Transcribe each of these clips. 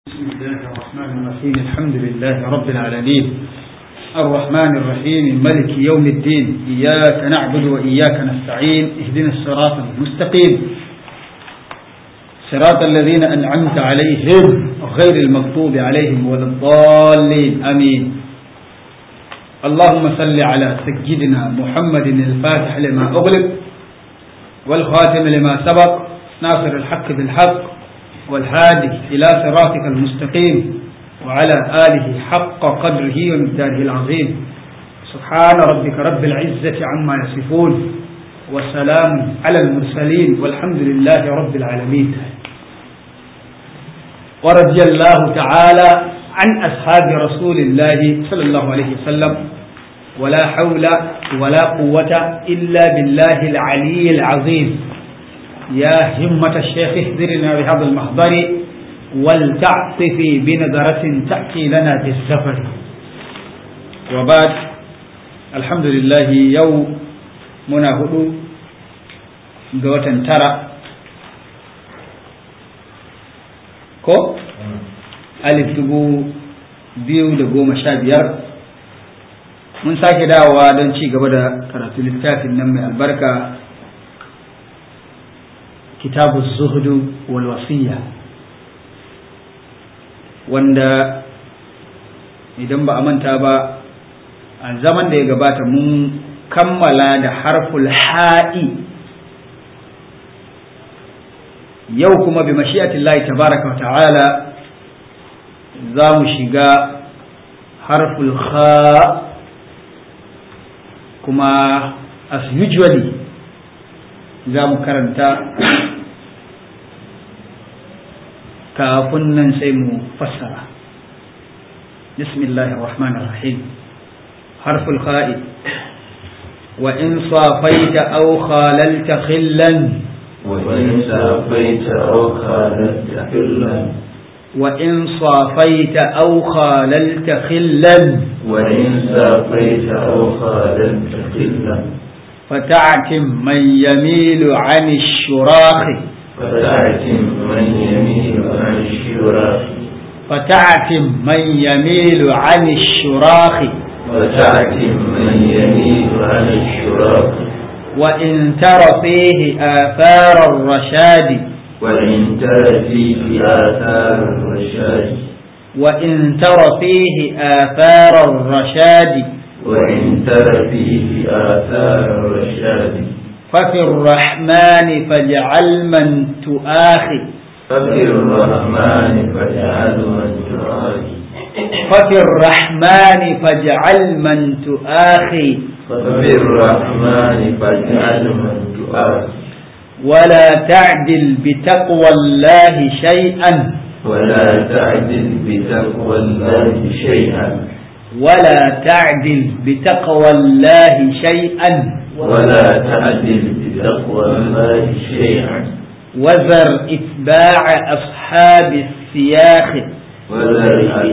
بسم الله الرحمن الرحيم الحمد لله رب العالمين الرحمن الرحيم ملك يوم الدين إياك نعبد وإياك نستعين اهدنا الصراط المستقيم صراط الذين أنعمت عليهم غير المغضوب عليهم ولا الضالين آمين اللهم صل على سيدنا محمد الفاتح لما أغلق والخاتم لما سبق ناصر الحق بالحق والهادي إلى صراطك المستقيم وعلى آله حق قدره ومقداره العظيم سبحان ربك رب العزة عما يصفون والسلام على المرسلين والحمد لله رب العالمين ورضي الله تعالى عن أصحاب رسول الله صلى الله عليه وسلم ولا حول ولا قوة إلا بالله العلي العظيم يا همة الشيخ اهدرنا بهذا المحضر ولتعطفي بنظرة تأتي لنا بالزفر وبعد الحمد لله يوم منا هدو قوة ترى ko alif dubu biyu da goma sha biyar mun sake dawowa don ci gaba da karatu littafin nan mai albarka kitabu zuhudu wal wasiya wanda idan ba a manta ba a zaman da ya gabata mun kammala da harful ha'i yau kuma bi mashi'atillahi tabaraka wa ta'ala za mu shiga harful kha kuma as usually za mu karanta kafin nan sai mu fassara bismillahir rahmanir rahim harful kha'i wa in safaita aw khalalta khillan وإن سافيت أو خاللت خلا وإن صافيت أو خاللت خلا وإن سافيت أو خاللت خلا فتعتم من يميل عن الشراخ فتعتم من يميل عن الشراك فتعتم من يميل عن الشراخ فتعتم من يميل عن الشراك وإن تر فيه آثار الرشاد وإن تر فيه آثار الرشاد وإن تر فيه آثار الرشاد وإن تر فيه آثار الرشاد ففي الرحمن فاجعل من تؤاخي ففي الرحمن فاجعل من تعادي ففي الرحمن فاجعل من تؤاخي ففي الرحمن فاجعل من تعادي ولا تعدل بتقوى الله شيئا ولا تعدل بتقوى الله شيئا ولا تعدل بتقوى الله شيئا ولا تعدل بتقوى الله شيئا وذر إتباع أصحاب السياخ ولا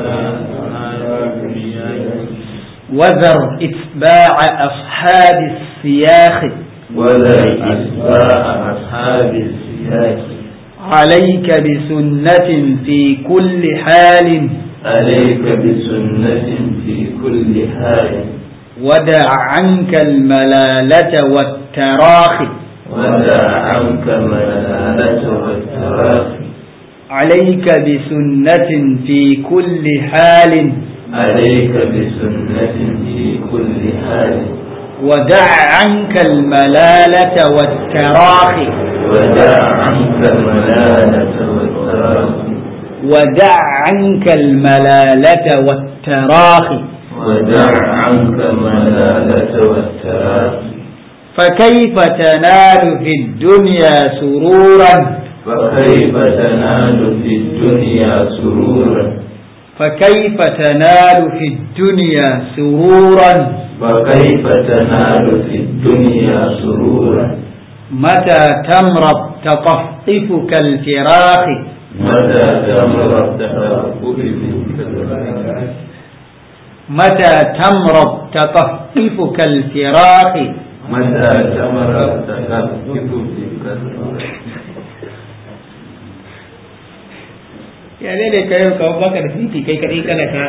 وذر إتباع أصحاب السياخ ولا إتباع أصحاب السياق عليك بسنة في كل حال عليك بسنة في كل حال ودع عنك الملالة والتراخي ودع عنك ملالة والتراخي عليك بسنة في كل حال عليك بسنة في كل حال ودع عنك الملالة والتراخي ودع عنك الملالة والتراخي ودع عنك الملالة والتراخي ودع عنك الملالة والتراخي فكيف تنال في الدنيا سرورا فكيف تنال في الدنيا سرورا فكيف تنال في الدنيا سرورا فكيف تنال في الدنيا سرورا متى تمرض تطففك الفراخ متى تمر التحقق بالكلام متى تمرض تطففك الفراخ متى تمر التحقق بالكلام ya ne da kai ka baka da titi kai kadai kana ka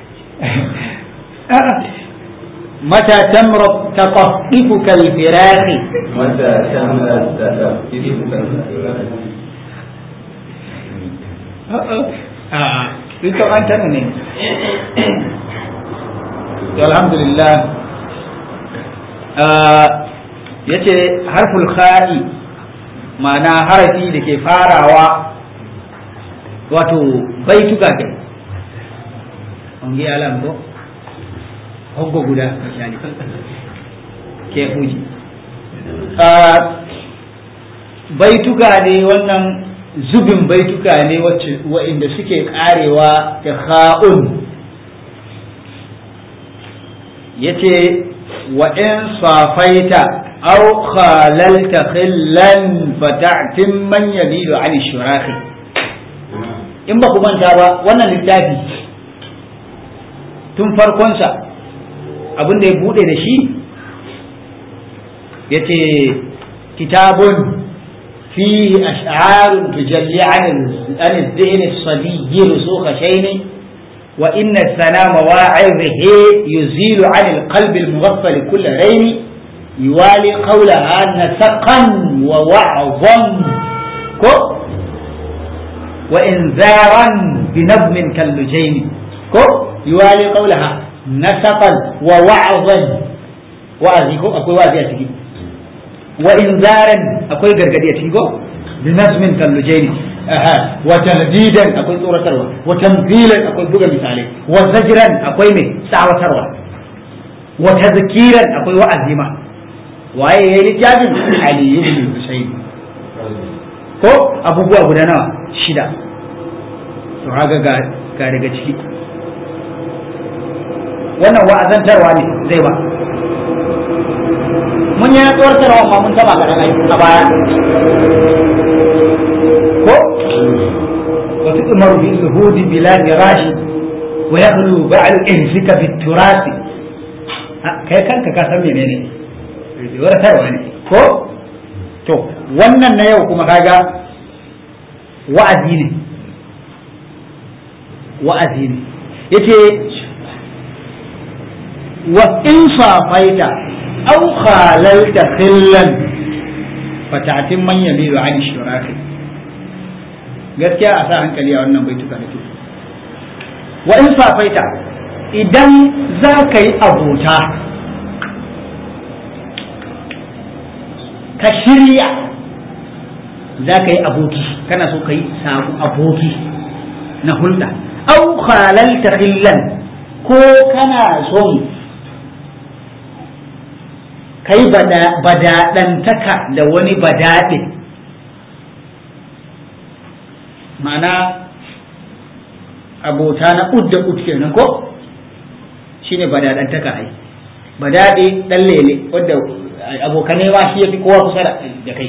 mata tamra taqaffifuka al-firahi متى تملأ تكفيك a'a ita an tana ne alhamdulillah ya ce harful kha'i ma'ana harafi da ke farawa wato baituka kai an gi alam ko hoggo guda misali ke fuji baituka ne wannan zubin baituka ne wa'inda suke karewa da kha'un yace wa in safaita aw khalalta khillan fata'tim man yabidu an shurahi in ba ku manta ba wannan littafi tun farkonsa abin da ya bude da shi yace kitabun فيه أشعار تجلي عن عن الذهن الصبي رسوخ شين وإن الثناء مواعظه يزيل عن القلب المغفل كل رين يوالي قولها نسقا ووعظا كو وإنذارا بنظم كاللجين كو يوالي قولها نسقا ووعظا وأزيكو أكو وأزي أتكي wa inzaran akwai gargadi a cikin go bi nazmin kallujaini aha wa taldidan akwai tsoratarwa wa tamthilan akwai buga misalai wa zajran akwai mai tsawatarwa wa tazkiran akwai wa'azima waye yayi littafin ali ibn husayn ko abubuwa guda nawa shida to haga ga ga daga ciki wannan wa'azantarwa ne zai ba mun yi tsoratarwa ma mun taba kaɗan ai a baya ko wasu umaru bi suhudi bila mirashi wa yaqulu ba'al ihzika bit turasi kai kanka ka san menene tsoratarwa ne ko to wannan na yau kuma kaga wa'azi ne wa'azi ne yace wa in safaita أو خاللت خلا فتعتم من يميل عن الشراك gaskiya a sa hankali a wannan baituka da ke wa in safaita idan za ka yi abota ka shirya za ka yi aboki kana so ka yi samu aboki na hulɗa au halalta khillan ko kana son kai badaɗantaka da wani badaɗe ma'ana abota na ud da ud kenan ko shine badaɗantaka ai badaɗe ɗan lele wadda abokanai ma shi ya fi kowa kusa da kai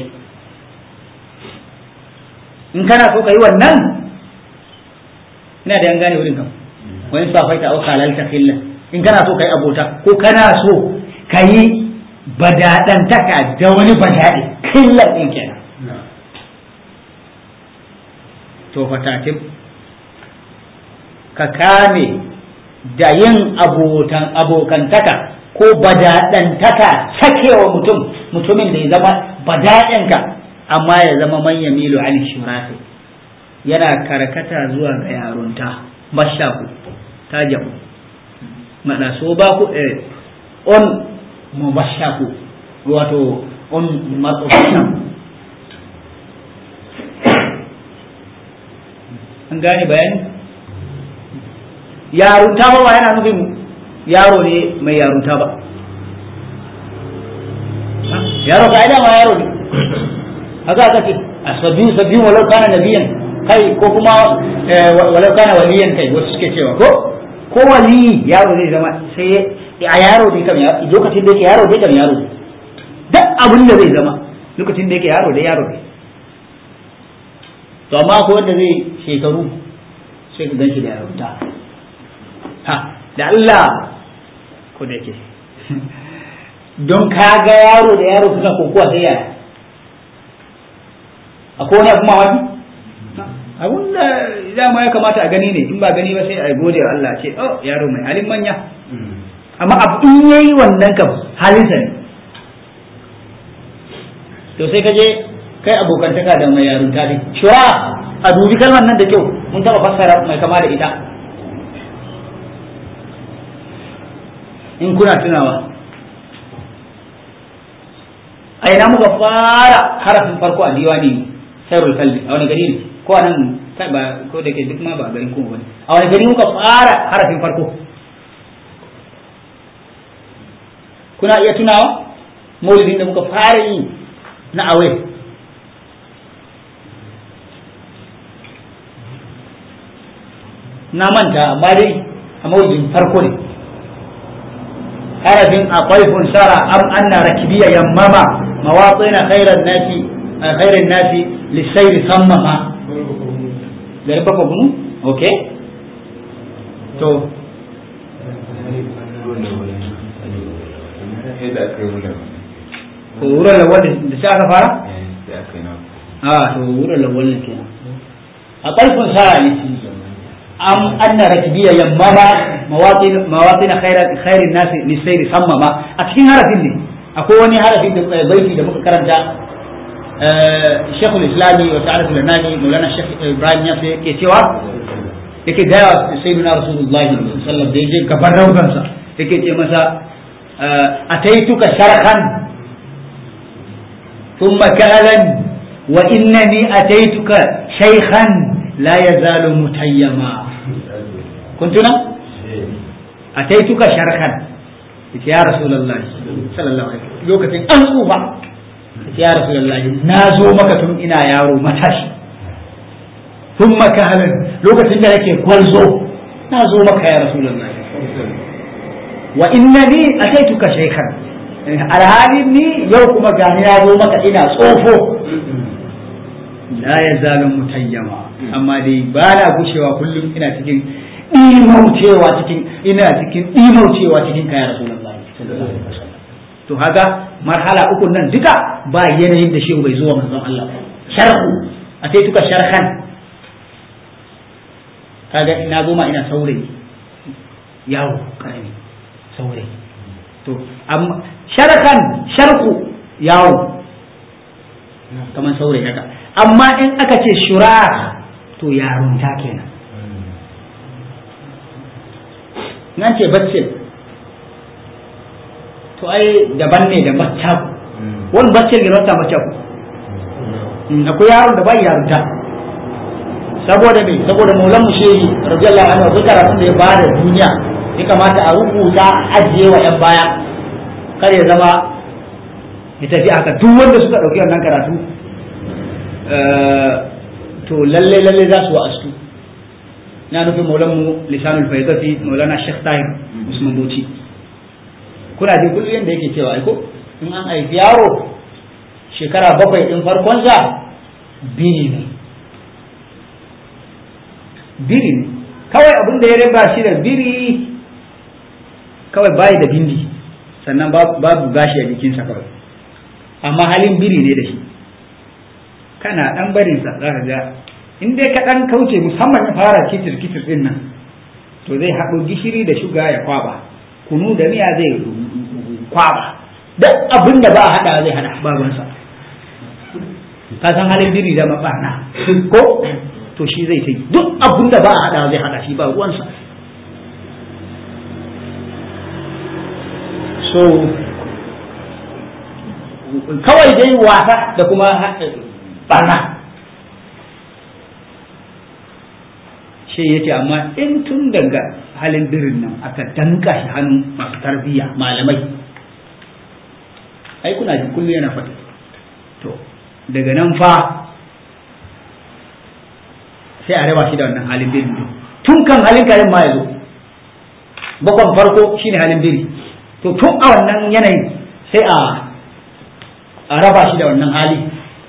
in kana so ka yi wannan ina da yan gane wurin kan wani safaita au halalta fillah in kana so ka yi abota ko kana so ka yi badaɗantaka da wani badaɗe killar ɗin kenan to fatatin ka kame da yin abotan abokantaka ko badaɗantaka sakewa mutum mutumin da ya zama badaɗinka amma ya zama manya milu an shirafi yana karkata zuwa ga yarunta mashaku ta jamu mana so ba ku on mubashaku wato on matsofishan an gane bayani yarunta ba yana nufin yaro ne mai yarunta ba yaro ka ma yaro ne haka aka ce a sabiyu sabiyu walau kana nabiyan kai ko kuma walau kana waliyan kai wasu suke cewa ko ko wali yaro zai zama sai a yaro dai kam lokacin da yake yaro dai kam yaro duk abin da zai zama lokacin da yake yaro dai yaro ne to amma ko wanda zai shekaru sai ka ganshi da yarunta ha da Allah ko da yake don ka ga yaro da yaro suna kokowa sai yaya akwai wani abu mamaki abun da dama ya kamata a gani ne in ba gani ba sai a gode wa Allah ce oh yaro mai halin manya amma abu in yayi wannan kam halinsa ne to sai ka je kai abokantaka da mai yarunta ne shura a dubi kalmar nan da kyau mun taba fassara mai kama da ita in kuna tunawa a ina muka fara harafin farko a diwani sairul kalbi a wani gari ne ko a nan kai ba ko da ke duk ma ba garin kuma bane a wani gari muka fara harafin farko kuna iya tunawa maulidin da muka fara yi na awai na manta amma dai a maulidin farko ne harafin akwai funsara am anna rakibiya yammama mawatsina khairan nasi khairan nasi lisairi sammama garin baka bunu okay to ko wurin lawal da sai aka fara a to wurin lawal ne kenan akwai funsara ne am anna rakbiya yammama mawatin mawatin khairat khairin nas li sayri sammama a cikin harafin ne akwai wani harafin da baiti da muka karanta Sheikhul Islami wa ta'ala Lanani Maulana Sheikh Ibrahim ya sai yake cewa yake gaya sayyidina Rasulullahi sallallahu alaihi wasallam da yake gaban raudansa yake ce masa ataituka sharhan thumma kahalan wa innani ataituka shaykhan la yazalu mutayyama kuntuna ataituka sharhan yace ya rasulullahi sallallahu alaihi wasallam lokacin an tsufa yace ya rasulullahi na zo maka tun ina yaro matashi tun maka halin lokacin da nake kwalzo na zo maka ya rasulullahi wa innani ataituka shaykhan alhalin ni yau kuma gani na zo maka ina tsofo la yazalu mutayyama amma dai ba na gushewa kullum ina cikin imaucewa cikin ina cikin imaucewa cikin kaya rasulullahi to haka marhala uku nan duka ba yanayin da shehu bai zuwa manzon Allah sharhu a sai tuka sharhan kaga ina zo ma ina saurayi yawo karami saurayi to amma sharhan sharhu yawo kamar saurayi haka amma in aka ce shura to yarunta kenan nan ce baccin to ai daban ne da maccaku wani baccin ne rasa maccaku akwai yaron da bai yarunta saboda me saboda maulan mu shehi radiyallahu anhu duk karatun da ya bada duniya ya kamata a rubuta ajiye wa yan baya kar ya zama ya tafi haka duk wanda suka dauki wannan karatu to lalle lalle za su wa'astu na nufin maulan mu lisanul faidati maulana shekh tahir usman bauchi kuna ji kullum yadda yake cewa aiko in an haifi yaro shekara bakwai din farkonsa biri ne biri ne kawai abin da ya riba shi da biri kawai bayi da bindi sannan babu gashi a jikinsa kawai amma halin biri ne da shi kana dan barinsa za ka ga in dai ka dan kauce musamman ya fara kitir kitir din nan to zai haɗo gishiri da shuga ya kwaba kunu da miya zai kwaba duk abin da ba a haɗa zai haɗa babansa ka san halin biri da mabarna ko to shi zai ta duk abin da ba a haɗa zai haɗa shi ba ruwansa so kawai dai wasa da kuma barna shi ya ce amma in tun daga halin birin nan aka danka shi hannun masu tarbiyya malamai ai kuna ji kullum yana faɗi to daga nan fa sai a raba shi da wannan halin birin din tun kan halin kayan ma ya zo bakon farko shine halin biri to tun a wannan yanayin sai a a raba shi da wannan hali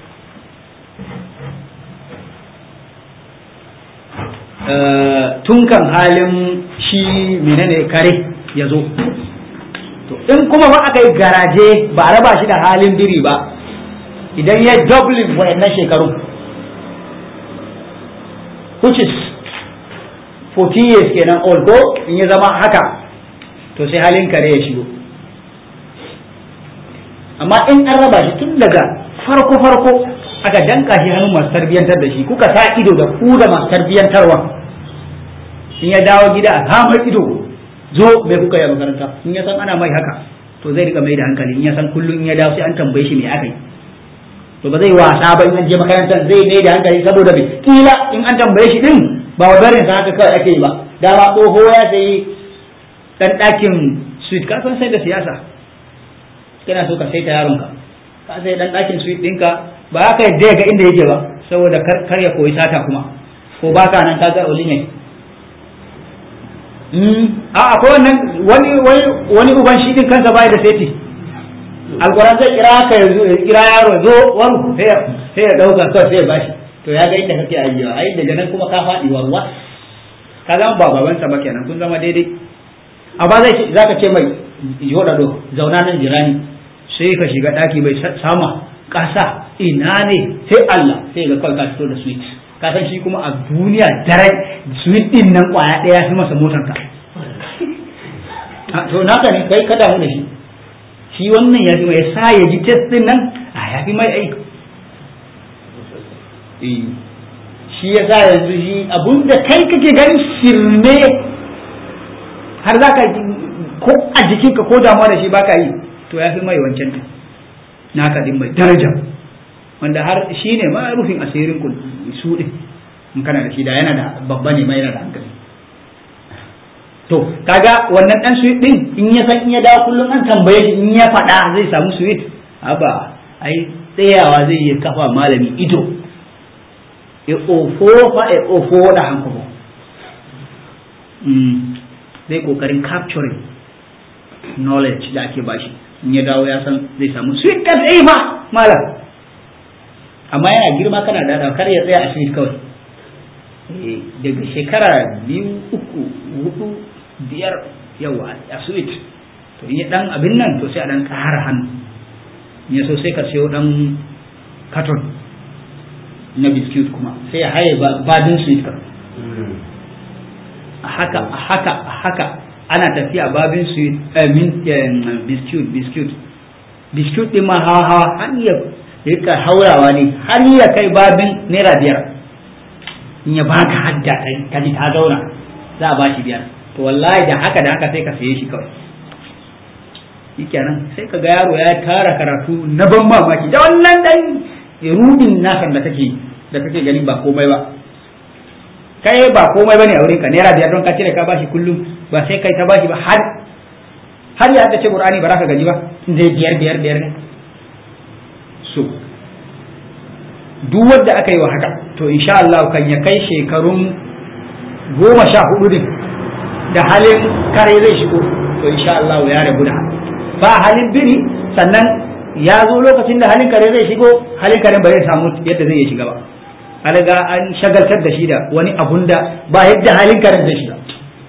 tun kan halin shi menene kare ya zo to in kuma ba aka yi garaje ba a raba shi da halin biri ba idan ya dublin wayannan shekaru which is 40 years kenan old ko in ya zama haka to sai halin kare ya shigo amma in an raba shi tun daga farko farko aka danka shi hannun masu tarbiyyantar da shi kuka sa ido da ku da masu tarbiyyantarwa in ya dawo gida a samar ido zo mai kuka yi a makaranta in ya san ana mai haka to zai rika mai da hankali in ya san kullum in ya dawo sai an tambaye shi me aka yi to ba zai wasa ba in an je makarantar zai mai da hankali saboda me kila in an tambaye shi din ba wa barin sa haka kawai ake yi ba dama tsoho ya sayi dan ɗakin suite ka san sai da siyasa kana so ka sai ta yaronka ka sai dan ɗakin suite ɗinka ba haka yadda ga inda yake ba saboda kar ya koyi sata kuma ko baka nan ka ga oli ne a akwai wannan wani wani wani uban shi din kansa bai da seti alquran zai kira ka yanzu kira yaro zo waru sai sai ya dauka kawai sai ya bashi to ya ga inda kake ayyawa ai daga nan kuma ka faɗi warwa ka zama ba babansa ba kenan kun zama daidai amma zai zaka ce mai yoda do zauna nan jirani sai ka shiga daki bai sama kasa ina ne sai Allah sai ga kawai ka fito da sweet ka san shi kuma a duniya dare sweet din nan kwaya daya fi masa motar ka to naka ne kai ka damu da shi shi wannan ya fi mai sa ya ji test din nan a ya fi mai aiki shi ya sa yanzu shi abun da kai kake gani shirme har za ka ko a jikinka ko damuwa da shi baka yi to ya fi mai wancan din naka din mai daraja wanda har shi ne ma rufin asirin ku su din in kana da shi da yana da babba ne mai yana da hankali to kaga wannan dan sweet din in ya san in ya dawo kullum an tambaye shi in ya faɗa zai samu sweet haba ai tsayawa zai yi kafa malami ido e ofo fa e ofo da hankali zai kokarin capturing knowledge da ake bashi in ya dawo ya san zai samu sweet da zai ba malam amma yana girma kana da kar ya tsaya a sweet kawai daga shekara biyu uku hudu biyar yawa a sweet to in ya dan abin nan to sai a dan ƙara hannu in ya so sai ka sayo dan katon na biskit kuma sai ya haye babin sweet ka a haka a haka a haka ana tafiya babin sweet biskit biskit biskit din ma hawa hawa har ya rika haurawa ne har ya kai babin naira biyar in ya baka hadda ka ji ta zauna za a ba shi biyar to wallahi da haka da haka sai ka saye shi kawai shikenan sai ka ga yaro ya tara karatu na ban mamaki da wannan dan rudin nasan da kake da kake gani ba komai ba kai ba komai bane a wurin ka naira biyar don ka cire ka bashi kullum ba sai kai ta bashi ba har har ya ta ce qur'ani ba za ka gaji ba zai biyar biyar biyar ne so duk wanda aka yi wa haka to insha Allah kan ya kai shekarun goma sha hudu din da halin kare zai shigo to insha Allah ya rabu da ba halin biri sannan ya zo lokacin da halin kare zai shigo halin kare ba zai samu yadda zai shiga ba an ga an shagaltar da shi da wani abun da ba yadda halin kare zai shiga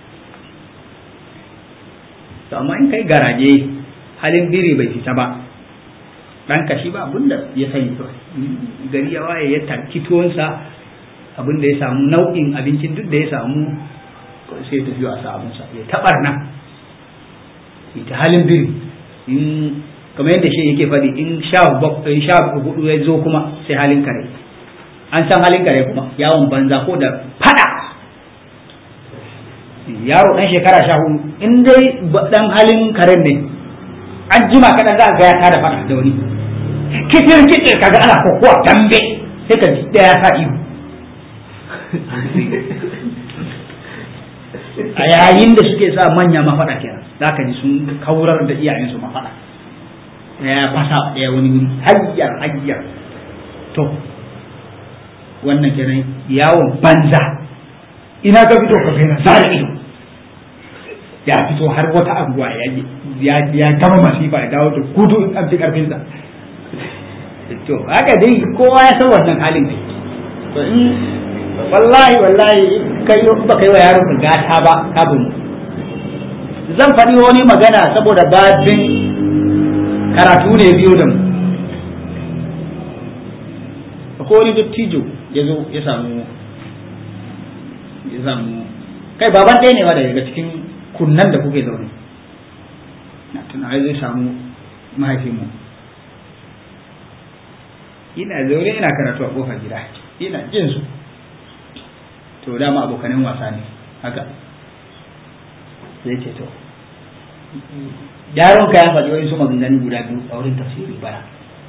to amma in kai garaje halin biri bai fita ba dan kashi ba abun da ya sani kawai gari ya waye ya tarki tuwonsa abin da ya samu nau'in abincin duk da ya samu sai tafi a sa abinsa ya tabar nan ita halin biri in kamar yadda shi yake faɗi in sha sha hudu ya zo kuma sai halin kare an san halin kare kuma yawon banza ko da fada yaro dan shekara sha hudu in dai dan halin karen ne an jima kaɗan za a ga ya tada fada da wani kitir kitir kaga ana kokowa dambe sai ka ji ya sa ihu a yayin da suke sa manya mafaɗa kenan za ka ji sun kaurar da iyayensu mafaɗa ya fasa ɗaya wani wuri hayyar hayyar to wannan kenan yawon banza ina ka fito ka na zara ido ya fito har wata anguwa ya gama masifa ya dawo da gudu in an fi karfinsa to haka dai kowa ya san wannan halin ne to in wallahi wallahi kai ba kai wa yaron gata ba kabin zan faɗi wani magana saboda babin karatu ne biyu da mu akwai wani dattijo ya zo ya samu ya samu kai baban ɗaya ne ma daga cikin kunnan da kuke zaune na tuna zai samu mahaifinmu ina zaune ina karatu a kofar gida ina jin su to dama abokanin wasa ne haka sai ce to yaron ka ya faɗi wani su maganganu guda biyu a wurin tafsiri bara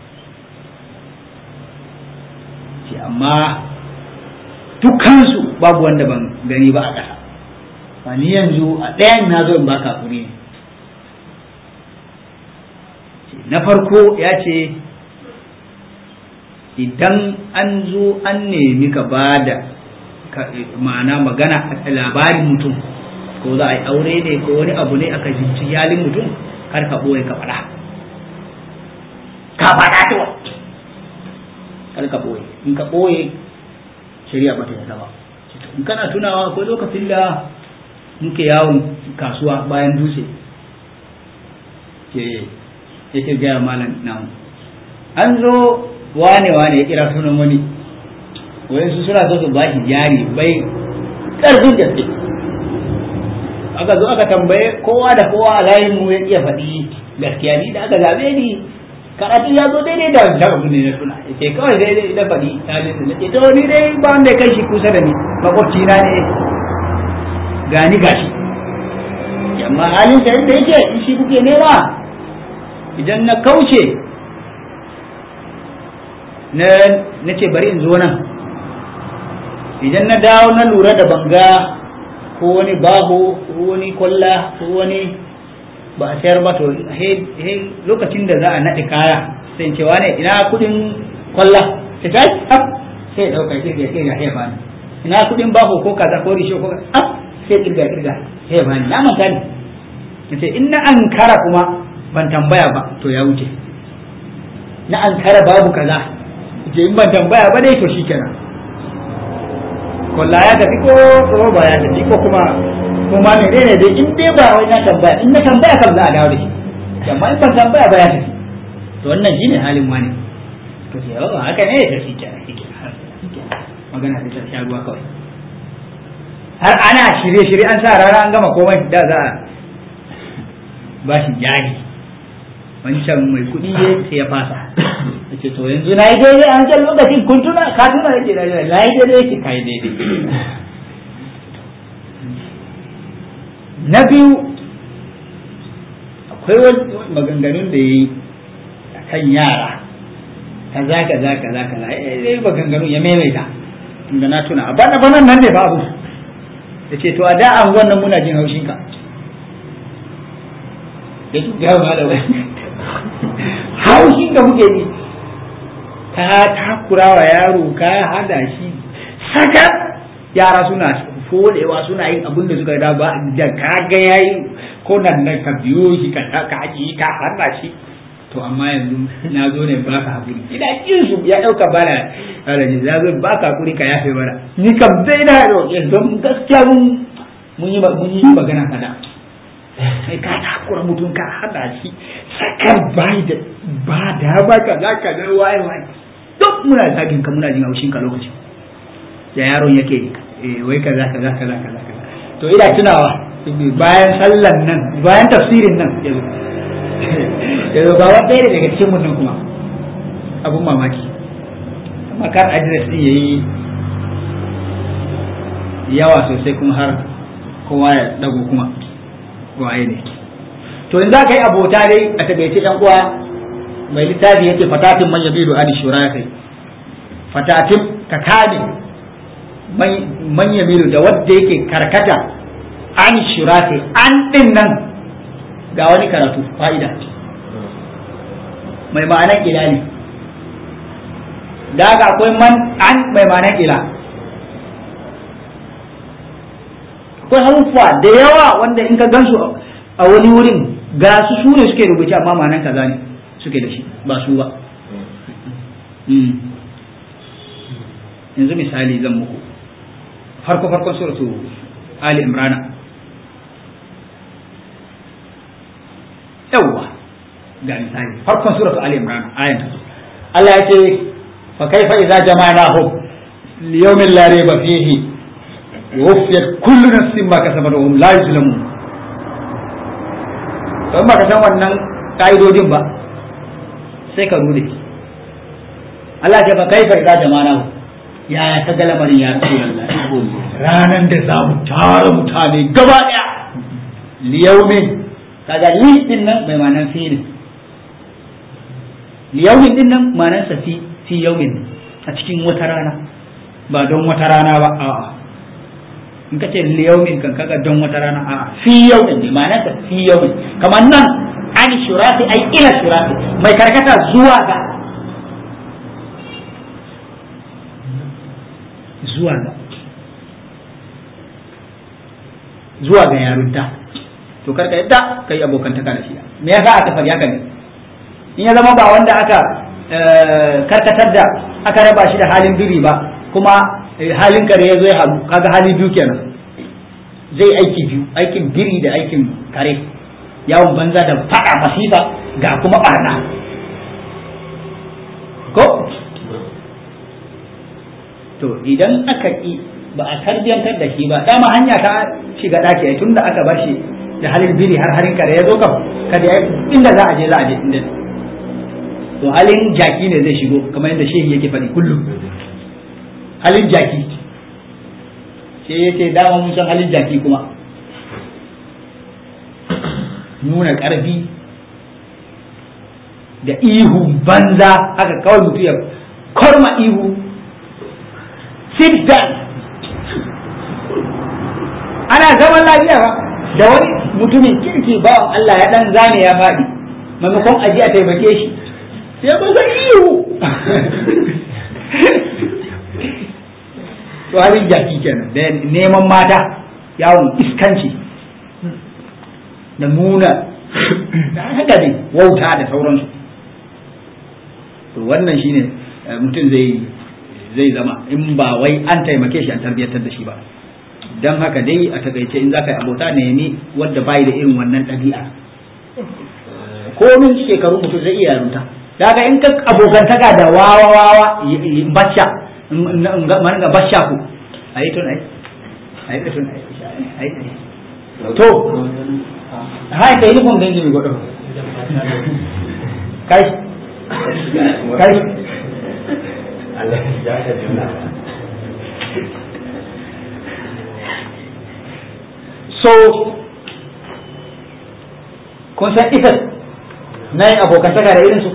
ce amma dukkansu babu wanda ban gani ba a ƙasa ba ni yanzu a ɗayan na zo in baka hakuri ne na farko ya ce idan an zo an nemi ka ba da ma'ana magana a labarin mutum ko za a yi aure ne ko wani abu ne aka jinci yalin mutum kar ka ɓoye ka faɗa ka faɗa to kar ka ɓoye in ka ɓoye shari'a ba ta yarda ba in kana tunawa akwai lokacin da muke yawon kasuwa bayan dutse ke yake gaya malam namu an zo wane wane ya kira sunan wani wayansu suna so su ba shi jari bai ƙarfin gaske aka zo aka tambaye kowa da kowa a layin mu ya iya faɗi gaskiya ni da aka zabe ni karatu ya zo daidai da wancan abu ne na tuna ce kawai daidai da faɗi halin da nake to ni dai ba wanda ya kai shi kusa da ni makwabci na ne gani gashi amma halin sa yadda yake in shi kuke nema idan na kauce na na ce bari in zo nan idan na dawo na lura da banga ko wani baho ko wani kwalla ko wani ba a sayar ba to lokacin da za a naɗe kaya sai ce wane ina kudin kwalla sai ta hap sai ya ɗauka kirga kirga ya bani ina kudin baho ko kaza ko risho ko hap sai kirga kirga ya bani na manta ne nace in na ankara kuma ban tambaya ba to ya wuce na ankara babu kaza ce in ban tambaya ba dai to shikenan kwalla ya tafi ko ko ba ya tafi ko kuma kuma ne ne dai in dai ba wai na tambaya in na tambaya kam za a dawo da shi amma in ban tambaya ba ya tafi to wannan shine halin wani to sai ba haka ne da shi kenan shi kenan magana sai ta sha ruwa kawai har ana shirye shirye an sa rana an gama komai da za a ba shi jari wancan mai kuɗi ne sai ya fasa ce to yanzu na yi daidai an can lokacin kun tuna ka tuna yake da na yi daidai yake ka yi daidai na biyu akwai wani maganganun da ya yi a kan yara kaza kaza kaza kaza ya yi maganganun ya maimaita inda na tuna a bana banan nan ne babu da ce to a da an wannan muna jin haushinka da su gawa da wani haushin da muke ji ka takura wa yaro ka hada shi saka yara suna fodewa suna yin abin da suka da ba da kaga yayi ko nan nan ka biyo shi ka ka aji ka hada shi to amma yanzu na zo ne ba ka hakuri ina jin su ya dauka bana alaji za zo ba ka hakuri ka yafe bara ni kam dai na ro yanzu gaskiya mun mun yi mun yi magana kada sai ka takura mutum ka hada shi sakar bai da ba da ba ka za ka ga waye waye duk muna zagin ka muna jin haushin ka lokacin da yaron yake wai kaza kaza kaza kaza kaza to ina tunawa bayan sallan nan bayan tafsirin nan yazo yazo ba wanda ɗaya daga cikin mutum kuma abun mamaki amma kar address din yayi yawa sosai kuma har kowa ya dago kuma waye ne to in za ka yi abota dai a tabbace yan uwa mai littafi yake fatatin man yabidu an shura kai fatatin ka kame man yabidu da wanda yake karkata an shura kai an din nan ga wani karatu fa'ida mai ma'anar ila ne da ga akwai man an mai ma'anar ila akwai haruffa da yawa wanda in ka gansu a wani wurin ga su su ne suke rubuce amma ma'anar kaza ne suke da shi ba su ba yanzu misali zan muku farko farkon suratu ali imrana yawwa ga misali farkon suratu ali imrana ayan Allah ya ce fa kaifa idza jama'nahum liyawmin la rayba fihi wufiyat kullu nafsin ma kasabat wa hum la yuzlamun don ba ka san wannan ka'idodin ba sai ka rude Allah ce ba kai fa idza jama'na yaya ka ga lamarin ya rasulullah ranan da za mu tara mutane gaba daya liyaumin kaga li din nan bai ma'anar fi ne liyaumin din nan ma'anar sa fi fi yaumin a cikin wata rana ba don wata rana ba a'a in ka ce liyaumin kan kaga don wata rana a'a fi yaumin ne ma'anar sa fi yaumin kamar nan an shurafi ai ila shurafi mai karkata zuwa ga zuwa ga zuwa ga yarunta to karka yadda kai abokantaka da shi me yasa aka faɗi haka ne in ya zama ba wanda aka karkatar da aka raba shi da halin biri ba kuma halin kare ya zo ya haɗu kaga hali biyu kenan zai aiki biyu aikin biri da aikin kare yawon banza da faɗa masifa ga kuma ɓarna ko to idan aka ƙi ba a tarbiyantar da shi ba dama hanya ta shiga ɗaki ai tunda aka bar shi da halin biri har harin kare ya zo kam kada ya inda za a je za a je inda to halin jaki ne zai shigo kamar yadda shehi yake faɗi kullum halin jaki sai ya ce dama mun san halin jaki kuma nuna ƙarfi da ihu banza haka kawai mutu ya korma ihu sit down ana zaman lafiya ba da wani mutumin kirki bawan Allah ya dan zane ya faɗi maimakon aji a taimake shi sai ba zai ihu to halin jaki kenan da neman mata yawon iskanci da nuna da haka ne wauta da sauransu to wannan shine mutum zai zai zama in ba wai an taimake shi an tarbiyyantar da shi ba don haka dai a takaice in za ka yi abota nemi wadda bai da irin wannan ɗabi'a komin shekaru mutum zai iya yarunta daga in ka abokantaka da wawa wawa bacca man ga bacca ku a yi tun ai a yi tun ai to hai kai ni kun gangi mi godo kai kai Allah ya ka juna so kun san ita na yin abokantaka da irinsu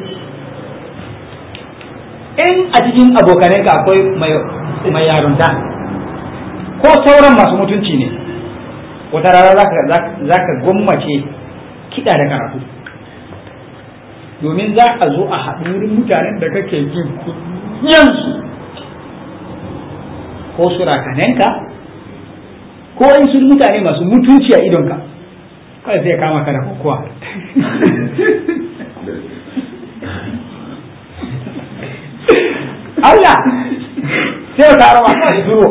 in a cikin abokananka akwai mai yarunta ko sauran masu mutunci ne wata rana za ka gwammace kiɗa da karatu domin za a zo a haɗu wurin mutanen da kake jin kunyansu ko surakanenka ko in sun mutane masu mutunci a idonka kawai sai kama ka da kokowa Allah sai ka rawa ka da duro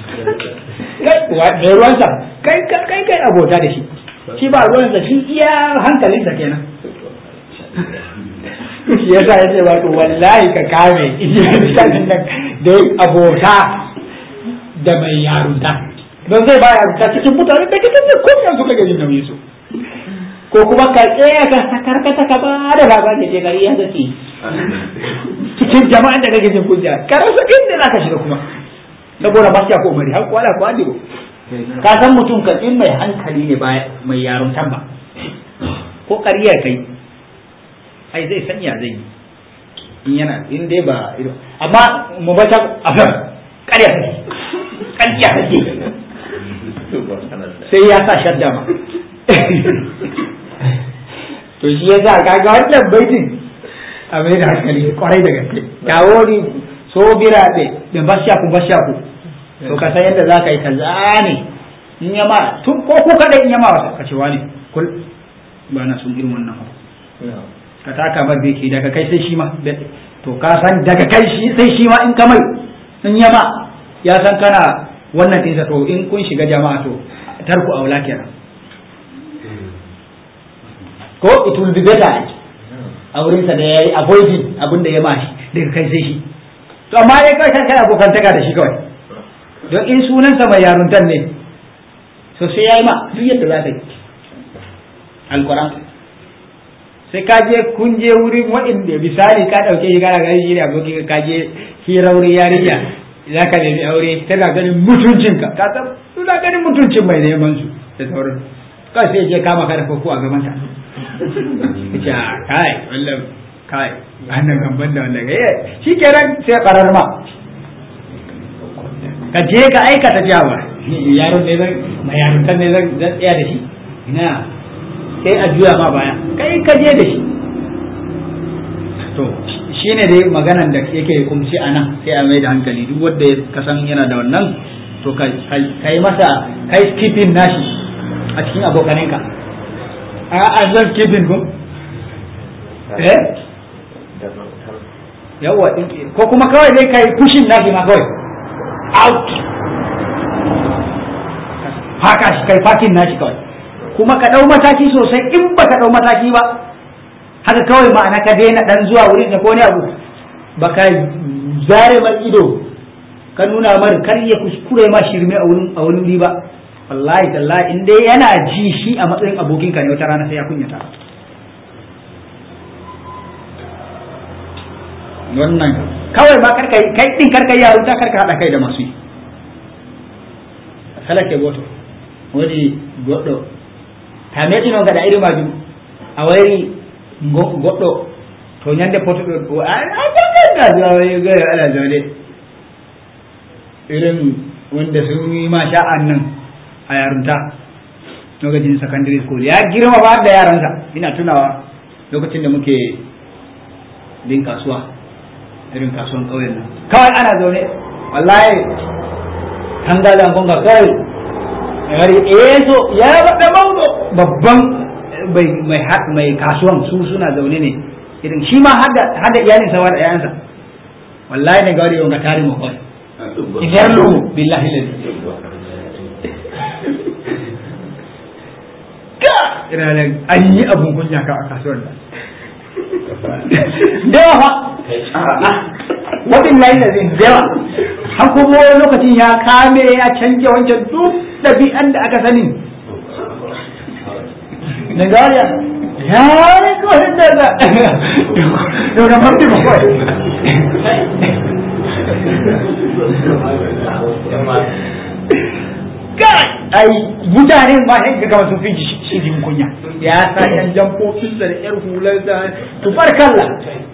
mai ruwansa kai kai kai abota da shi shi ba ruwansa shi iya hankalinsa kenan shi yasa ya ce wato wallahi ka kame iyayen nan da abota da mai yarunta don zai ba yarunta cikin mutane da kitan da kuma yanzu ka gani nauyi su ko kuma ka tsaya ka karkata ka ba da baba ne je gari ya zace cikin jama'an da kake jin kunya ka rasa inda zaka shiga kuma saboda ba ya ko mari har kwala ko adigo ka san mutum kan in mai hankali ne ba mai yaruntan ba ko ƙarya kai ai zai sanya zai yi in yana in dai ba amma mu bata afar ƙarya take ƙarya take sai ya sa shadda ma to shi ya sa kaga wannan baitin a mai da hankali kwarai da gaske dawo ni so bira ɗe da bashaku bashaku to ka san yadda za ka yi ka zane in yama tun ko ku kada in yama wata ka ce wani kul ba na sun irin wannan abu ka taka bar beki daga kai sai shi ma to ka san daga kai shi sai shi ma in ka mai in yama ya san kana wannan ɗinsa to in kun shiga jama'a to tarku aula kenan ko it will be better a wurinsa da ya yi avoiding abin da ya mashi daga kai sai shi to amma ya kai kai abokantaka da shi kawai don in sunansa mai yaruntar ne so sai ya yi ma duk yadda za ta yi alkuran sai ka je kun je wurin waɗanda misali ka ɗauke shi kana ganin shi ne abokin ka je hira wurin yarinya za ka nemi aure tana ganin mutuncinka ka san suna ganin mutuncin mai neman su da sauran kawai sai je kama ka da koko a gaban ta ce kai wallan kai annan gamban da wannan ga shi kenan sai karar ma ka je ka aikata jawa yaron ne zan mai yaron ne zan zan tsaya da shi ina sai a juya ma baya kai ka je da shi to shine dai maganan da yake kumci a nan sai a mai da hankali duk wanda ka san yana da wannan to ka yi masa kai skipping nashi a cikin abokanenka a a zan skipping ko eh yawa ko kuma kawai dai kai pushing nashi ma kawai out haka shi kai fakin nashi kawai kuma ka ɗau mataki sosai in ba ka ɗau mataki ba haka kawai ma'ana ka daina ɗan zuwa wurin da ko ne abu ba ka zare mar ido ka nuna mar kar ya kuskure ma shirme a wurin a wurin ba wallahi tallahi in dai yana ji shi a matsayin abokinka ne wata rana sai ya kunyata wannan kawai ma karka kai din karka yi yarunta karka hada kai da masu yi salake goto wani goɗɗo tame ɗino gaɗa iri majum a wayri goɗɗo to ñande potuɗo a janganga gayo ala jode irin wanda sun yi ma sha'an nan a yarunta lokacin secondary school ya girma ba da yaransa ina tunawa lokacin da muke bin kasuwa irin kasuwan ƙauyen nan kawai ana zaune wallahi tangalan gonga kawai yari eso ya bada maudo babban mai mai kasuwan su suna zaune ne irin shi ma hada hada iyalin sa da yayansa wallahi ne gari yonga tari mo kawai idan lu billahi lillahi ka ina da an yi abun kunya ka a kasuwar da da yawa wadin layi da zai da yawa har kuma wani lokacin ya kame ya canje wancan duk ɗabi'an da aka sani na gariya ya ne kawai da da yau da mafi ba kawai kai ai mutane ma sai ga gaba sun fi shi jin kunya ya sa yan jamfofin da yar hular da tubarkalla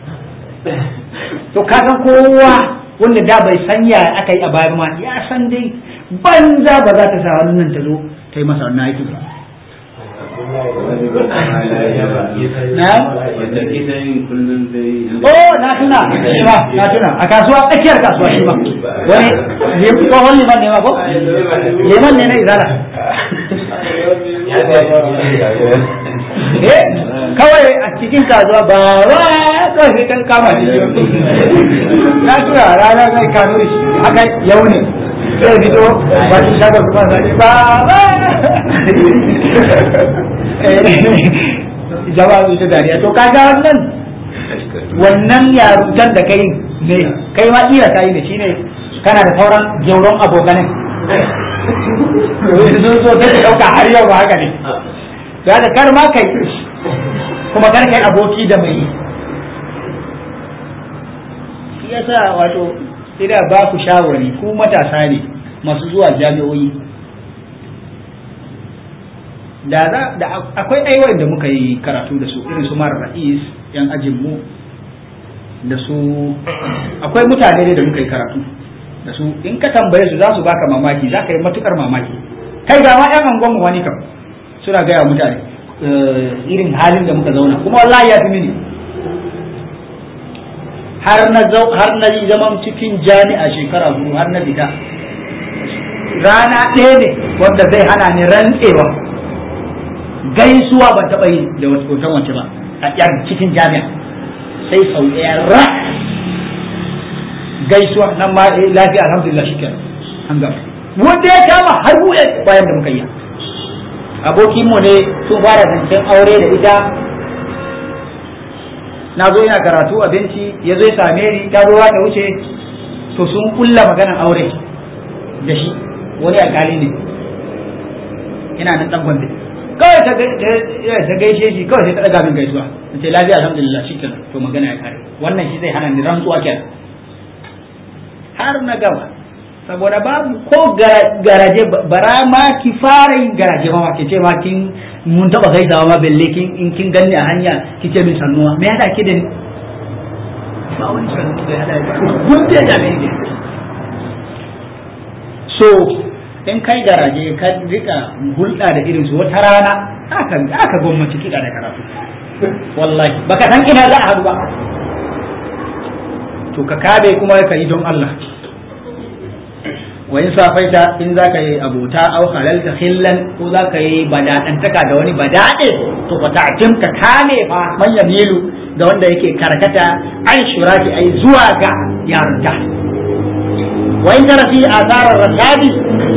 to ka san kowa wanda da bai san ya aka yi a bayan ma ya san dai banza ba za ta sa wannan ta zo ta yi masa wannan aiki ba Oh, na tuna, shi ma, na tuna, a kasuwa, tsakiyar kasuwa shi ma. Wani, tsohon liman ne ma ko? Liman ne na izala. Eh, kawai a cikin kasuwa ba ba kawai kan kama shi. Na tuna rana zai kano shi, haka yau ne. Sai fito ba shi shagar kuma zai ba ba. jama'a su ta dariya to kaga wannan wannan yarutan da kai ne kai ma kira kai ne shine kana da sauran jauron abokanin sun zo ta dauka har yau ba haka ne da da kar ma kai kuma kar kai aboki da mai shi yasa wato ina ba ku shawari ku matasa ne masu zuwa jami'o'i da za da akwai aiwai da muka yi karatu da su irin su mara ra'is yan ajin mu da su akwai mutane ne da muka yi karatu da su in ka tambaye su za su baka mamaki za ka yi matukar mamaki kai ga ma yan angon mu wani kam suna gaya mutane irin halin da muka zauna kuma wallahi ya fi mini har na har na yi zaman cikin jami'a shekara hudu har na fita rana ɗaya ne wanda zai hana ni rantsewa gaisuwa ban taɓa yi da hoton wace ba a yan cikin jami'a sai sau ɗaya ra gaisuwa nan ma lafiya alhamdulillah shi kenan an gama wanda ya kama har buɗe bayan da muka yi abokinmu ne sun fara zancen aure da ita na zo ina karatu abinci ya zo ya same ni ta zo ta wuce to sun kulla maganan aure da shi wani alkali ne ina nan dan gombe kawai ta ta gaishe shi kawai sai ta daga min gaisuwa ce lafiya alhamdulillah shikenan to magana ya kare wannan shi zai hana ni rantsuwa kenan har na gaba saboda babu ko garaje bara ma ki fara yin garaje ma ke ce ma kin mun taba gaisawa ma belle kin in kin ganni a hanya ki ce min sannuwa me hada ki da ni ba wani sannuwa da hada kun da da ne so in kai garaje ka rika hulɗa da irin su wata rana aka aka gwamnati kiɗa da karatu wallahi baka san ina za a haɗu ba to ka kabe kuma ka yi don Allah wa in safaita in za ka yi abota au halalta khillan ko za ka yi bada'antaka da wani bada'e to fa ta'tim ka kame fa man yamilu da wanda yake karkata an shuraki ai zuwa ga yarda wa in tara fi asarar rasadi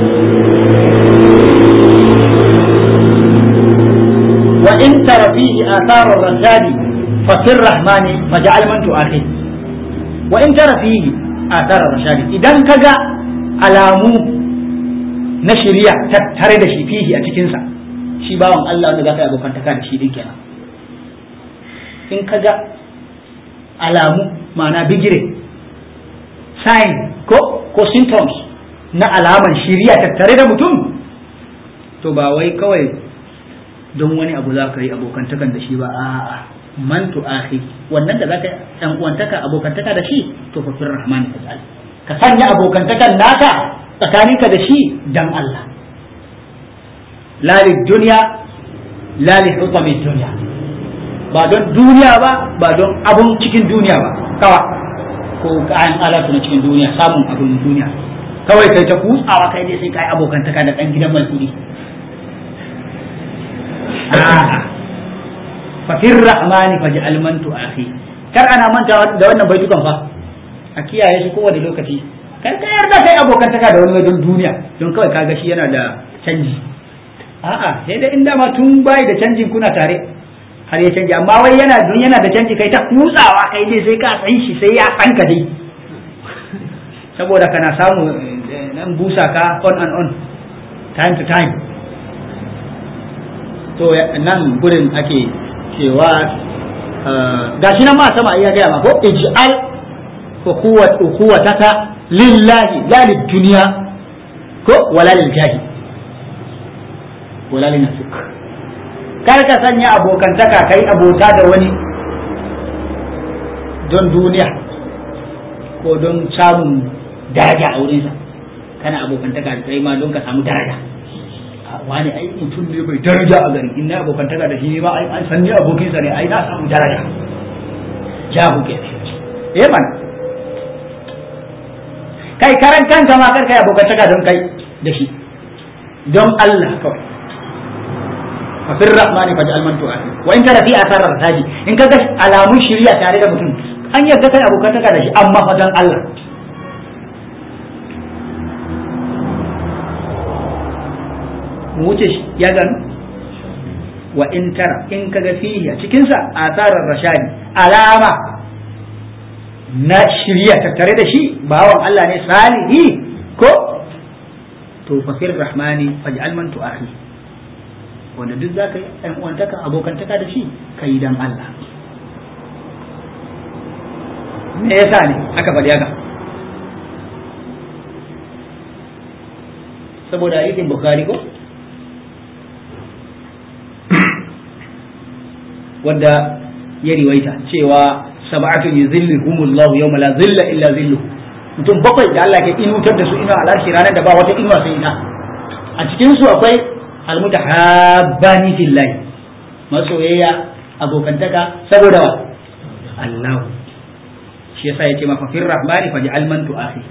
wa in tara fi asarar rasadi fa sir rahmani faj'al man tu'akhid wa in tara fi asarar rasadi idan kaga alamu na shirya tattare da shi fihi a cikinsa shi bawan Allah wanda za ka yi abokantaka da shi din kenan in ka ga alamu ma'ana bigire sign ko ko symptoms na alaman shirya tattare da mutum to ba wai kawai don wani abu za ka yi abokantakan da shi ba a'a man tu akhi wannan da za ka yi ɗan uwantaka abokantaka da shi to fa fir rahmani ta'ala ka sanya abokantakan naka tsakaninka da shi dan Allah lali duniya lali hutamin duniya ba don duniya ba ba don abun cikin duniya ba kawa ko kayan alatu na cikin duniya samun abun duniya kawai kai ta kutsawa kai dai sai kai abokantaka da dan gidan mai kudi fakir rahmani faj'al man tu'akhi kar ana manta da wannan baitukan fa a kiyaye shi kowane lokaci kar ka yarda kai abokantaka da wani wajen duniya don kawai kaga shi yana da canji a'a sai da inda ma tun bai da canjin kuna tare har ya canji amma wai yana dun yana da canji kai ta kutsawa kai dai sai ka san shi sai ya san ka dai saboda kana samu nan busa ka on and on time to time to nan gurin ake cewa gashi nan ma sama iya gaya ma ko ij'al ukhuwataka lillahi la lidunya ko wala lil jahi wala lin nafsik kar ka sanya abokantaka kai abota da wani don duniya ko don samun daraja a wurinsa kana abokantaka da kai ma don ka samu daraja wani ai mutum ne mai daraja a gari in na abokantaka da shi ne ma ai an san ni abokinsa ne ai na samu daraja jahu ke eh man kai karan kanka ma kar kai abokantaka don kai da shi don Allah kawai fa fir rahmani fa ja'al man tu'ati wa in kana fi athar rasadi in kaga alamun shiriya tare da mutum an yarda kai abokantaka da shi amma fa don Allah mu wuce shi ya gano wa in tara in kaga fihi a cikin sa asarar rashadi alama na shirya tattare da shi bawan Allah ne salihi ko to fakir rahmani faj'al man tu'akhi wanda duk zaka yi ɗan uwantaka abokantaka da shi kai dan Allah me yasa ne aka faɗi haka saboda hadisin bukhari ko wanda ya riwaita cewa sab'atun yuzilluhumullahu yawma la zilla illa zilluhu mutum bakwai da Allah ke inutar da su ina alashi ranar da ba wata inuwa sai ina a cikin su akwai almutahabbani fillahi masoyayya abokantaka saboda wa Allah shi yasa yake maka fir rahmani faj'al man tu'akhi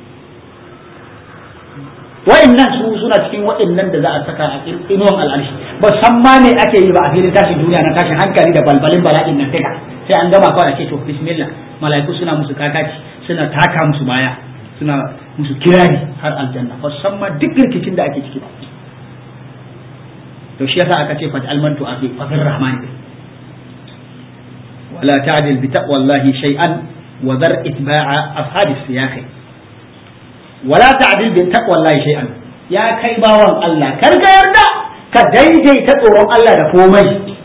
wa'annan su suna cikin wa'annan da za a saka a inuwan al'arshi ba san ma me ake yi ba a filin tashin duniya na tashin hankali da balbalin bala'in nan daga sai an gama kawai a ce to bismillah mala'iku suna musu kakaci suna taka musu baya suna musu kirari har aljanna ba san ma duk rikicin da ake ciki ba to shi yasa aka ce fat almantu afi fafir rahman wala ta'dil bi taqwallahi shay'an wa dhar itba'a afhadis siyaqi wala ta'dil bi taqwallahi shay'an ya kai bawan Allah kar ka yarda ka daidaita tsoron Allah da komai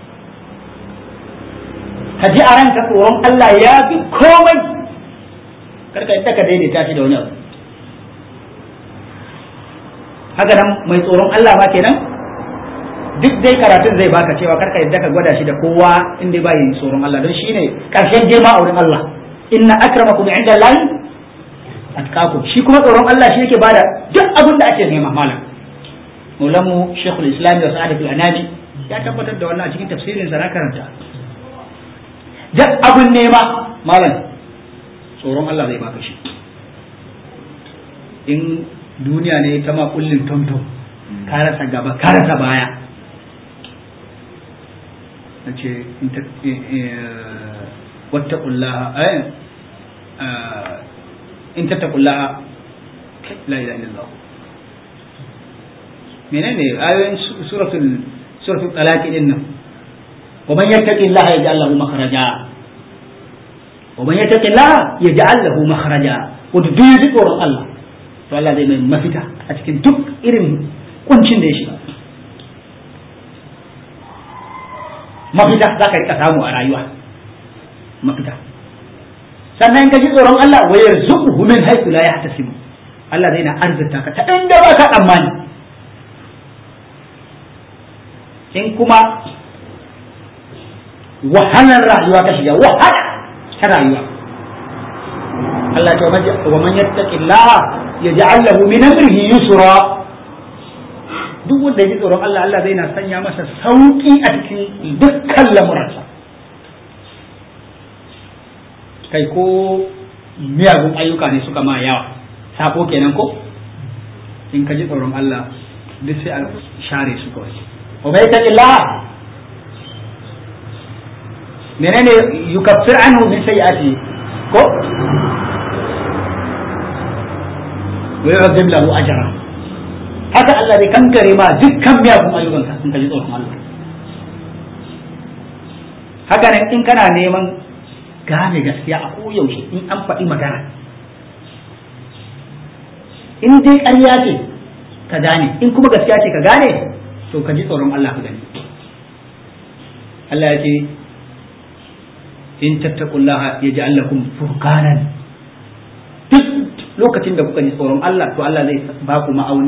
ka ji a ranka tsoron Allah ya fi komai kar ka yarda ka daidaita shi da wani abu haka nan mai tsoron Allah ma kenan duk dai karatun zai baka cewa karka yadda ka gwada shi da kowa in dai bai tsoron Allah don shine karshen girma a wurin Allah inna akramakum inda Allah atqakum shi kuma tsoron Allah shi yake bada duk abin da ake nema malam Maulamu Sheikhul Islam da Sa'ad bin Anani ya tabbatar da wannan a cikin tafsirin sa na karanta duk abin nema malam tsoron Allah zai baka shi in duniya ne ta ma kullin tomtom ka rasa gaba ka rasa baya na ce wattaqullaha in tattaqullaha la ilaha illallah menene ayoyin suratul suratul talaq din nan wa man yattaqillaha yaj'al lahu makhraja wa man yattaqillaha yaj'al lahu makhraja wa duk ji tsoron Allah to Allah zai mai mafita a cikin duk irin kuncin da ya shiga mafita za ka rika samu a rayuwa mafita sannan ka ji tsoron Allah wa yarzuquhu min haythu la yahtasibu Allah zai na arzita ka ta inda ba ka tsammani in kuma wahalar rayuwa ka shiga wahala ta rayuwa Allah ya ce wa man yattaqillaha yaj'al lahu min amrihi yusra duk wanda ya ji tsoron Allah Allah zai na sanya masa sauki a cikin dukkan lamuransa kai ko miyagun ayyuka ne suka ma yawa sako kenan ko in ka ji tsoron Allah duk sai a share su kawai wa mai taqillah menene yukaffir anhu min sayyi'ati ko wa yu'adhib lahu ajran haka Allah zai kankare ma dukkan miyagun ayyukanka in ka ji tsoron Allah haka nan in kana neman gane gaskiya a koyaushe in an faɗi magana in dai ƙarya ce ka gane in kuma gaskiya ce ka gane to ka ji tsoron Allah ka gani Allah ya ce in tattaqullaha yaj'al lakum furqanan duk lokacin da kuka ji tsoron Allah to Allah zai ba ku ma'auni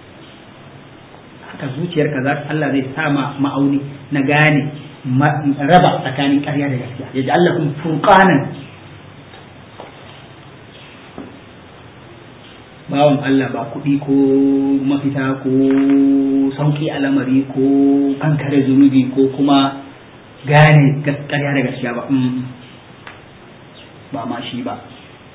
haka zuciyarka za Allah zai sa ma ma'auni na gane raba tsakanin ƙarya da gaskiya ya ji Allah kuma furqanan bawan Allah ba kuɗi ko mafita ko sauƙi alamari ko kankare zunubi ko kuma gane ƙarya da gaskiya ba ba ma shi ba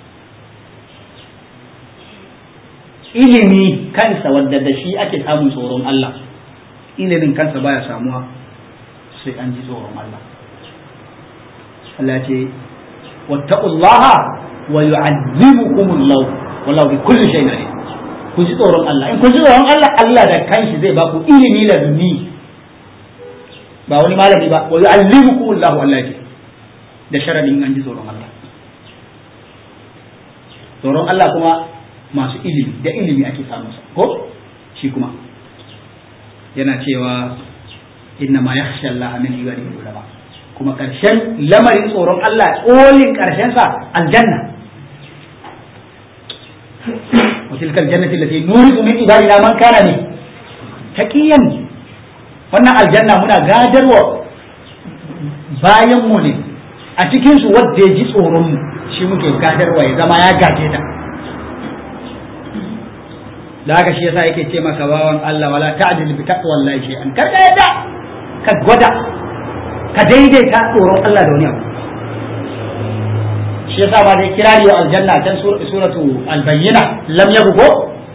ilimi kansa wadda da shi ake samun tsoron Allah ilimin kansa baya samuwa sai an ji tsoron Allah Allah ce wattaqullaha wa yu'allimukumullahu wallahu bi kulli shay'in alim ku ji tsoron Allah in ku ji tsoron Allah Allah da kanshi zai ba ku ilimi da duni ba wani malami ba wa yu'allimukumullahu Allah ce da sharadin an ji tsoron Allah tsoron Allah kuma masu ilimi da ilimi ake samun sa ko shi kuma yana cewa inna ma yakhsha Allah min ibadihi ulama kuma karshen lamarin tsoron Allah kolin karshen sa aljanna wa tilka aljannati allati nuridu min ibadina man kana ne taqiyan wannan aljanna muna gadarwa bayan mu ne a cikin su wanda ya ji tsoron mu shi muke gadarwa ya zama ya gaje ta da haka shi yasa yake ce maka bawan Allah wala ta'dil bi taqwallahi shay'an kar ka yadda ka gwada ka daidaita tsoron Allah da wani abu shi yasa ba dai kirari wa aljanna can suratu albayyina lam yabugo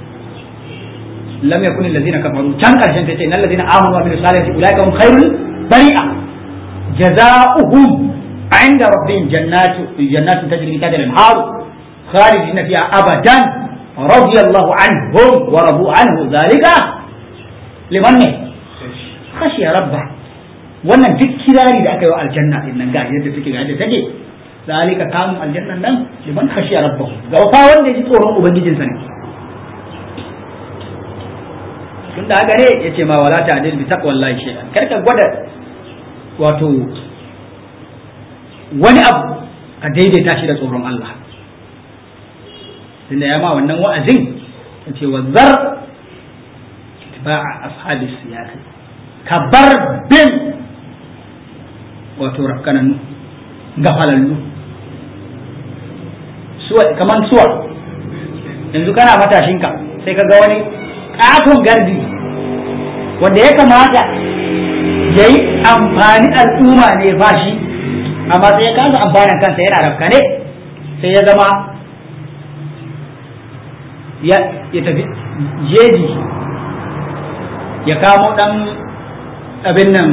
lam yakun allazina kafaru can karshen ta ce innal ladzina amanu wa amilus salihati ulaika hum khairul bari'a jazaohum عند ربهم جنات جنات تجري من تحتها الانهار خالدين فيها ابدا رضي الله عنهم ورضوا عنه ذلك لمن خشي ربه wannan duk kirari da aka yi wa aljanna din nan ga yadda take ga yadda take zalika kamun aljannan nan liman khashiya rabbahu ga fa wanda ji tsoron ubangijinsa ne da haka ne ya ce ma wala ta adil bi taqwallahi shay'an kar ka gwada wato wani abu ka daidaita shi da tsoron Allah tunda ya ma wannan wa'azin ya ce wa zar ittiba'a ashabis siyasa ka bar bin wato rafkananu gafalallu suwa kaman suwa yanzu kana matashinka sai ka ga wani katon gardi wanda ya kamata ya yi amfani al'umma ne ba shi amma sai ya kasa amfanin kansa yana rafkane sai ya zama ya tafi jeji ya kamo dan abin nan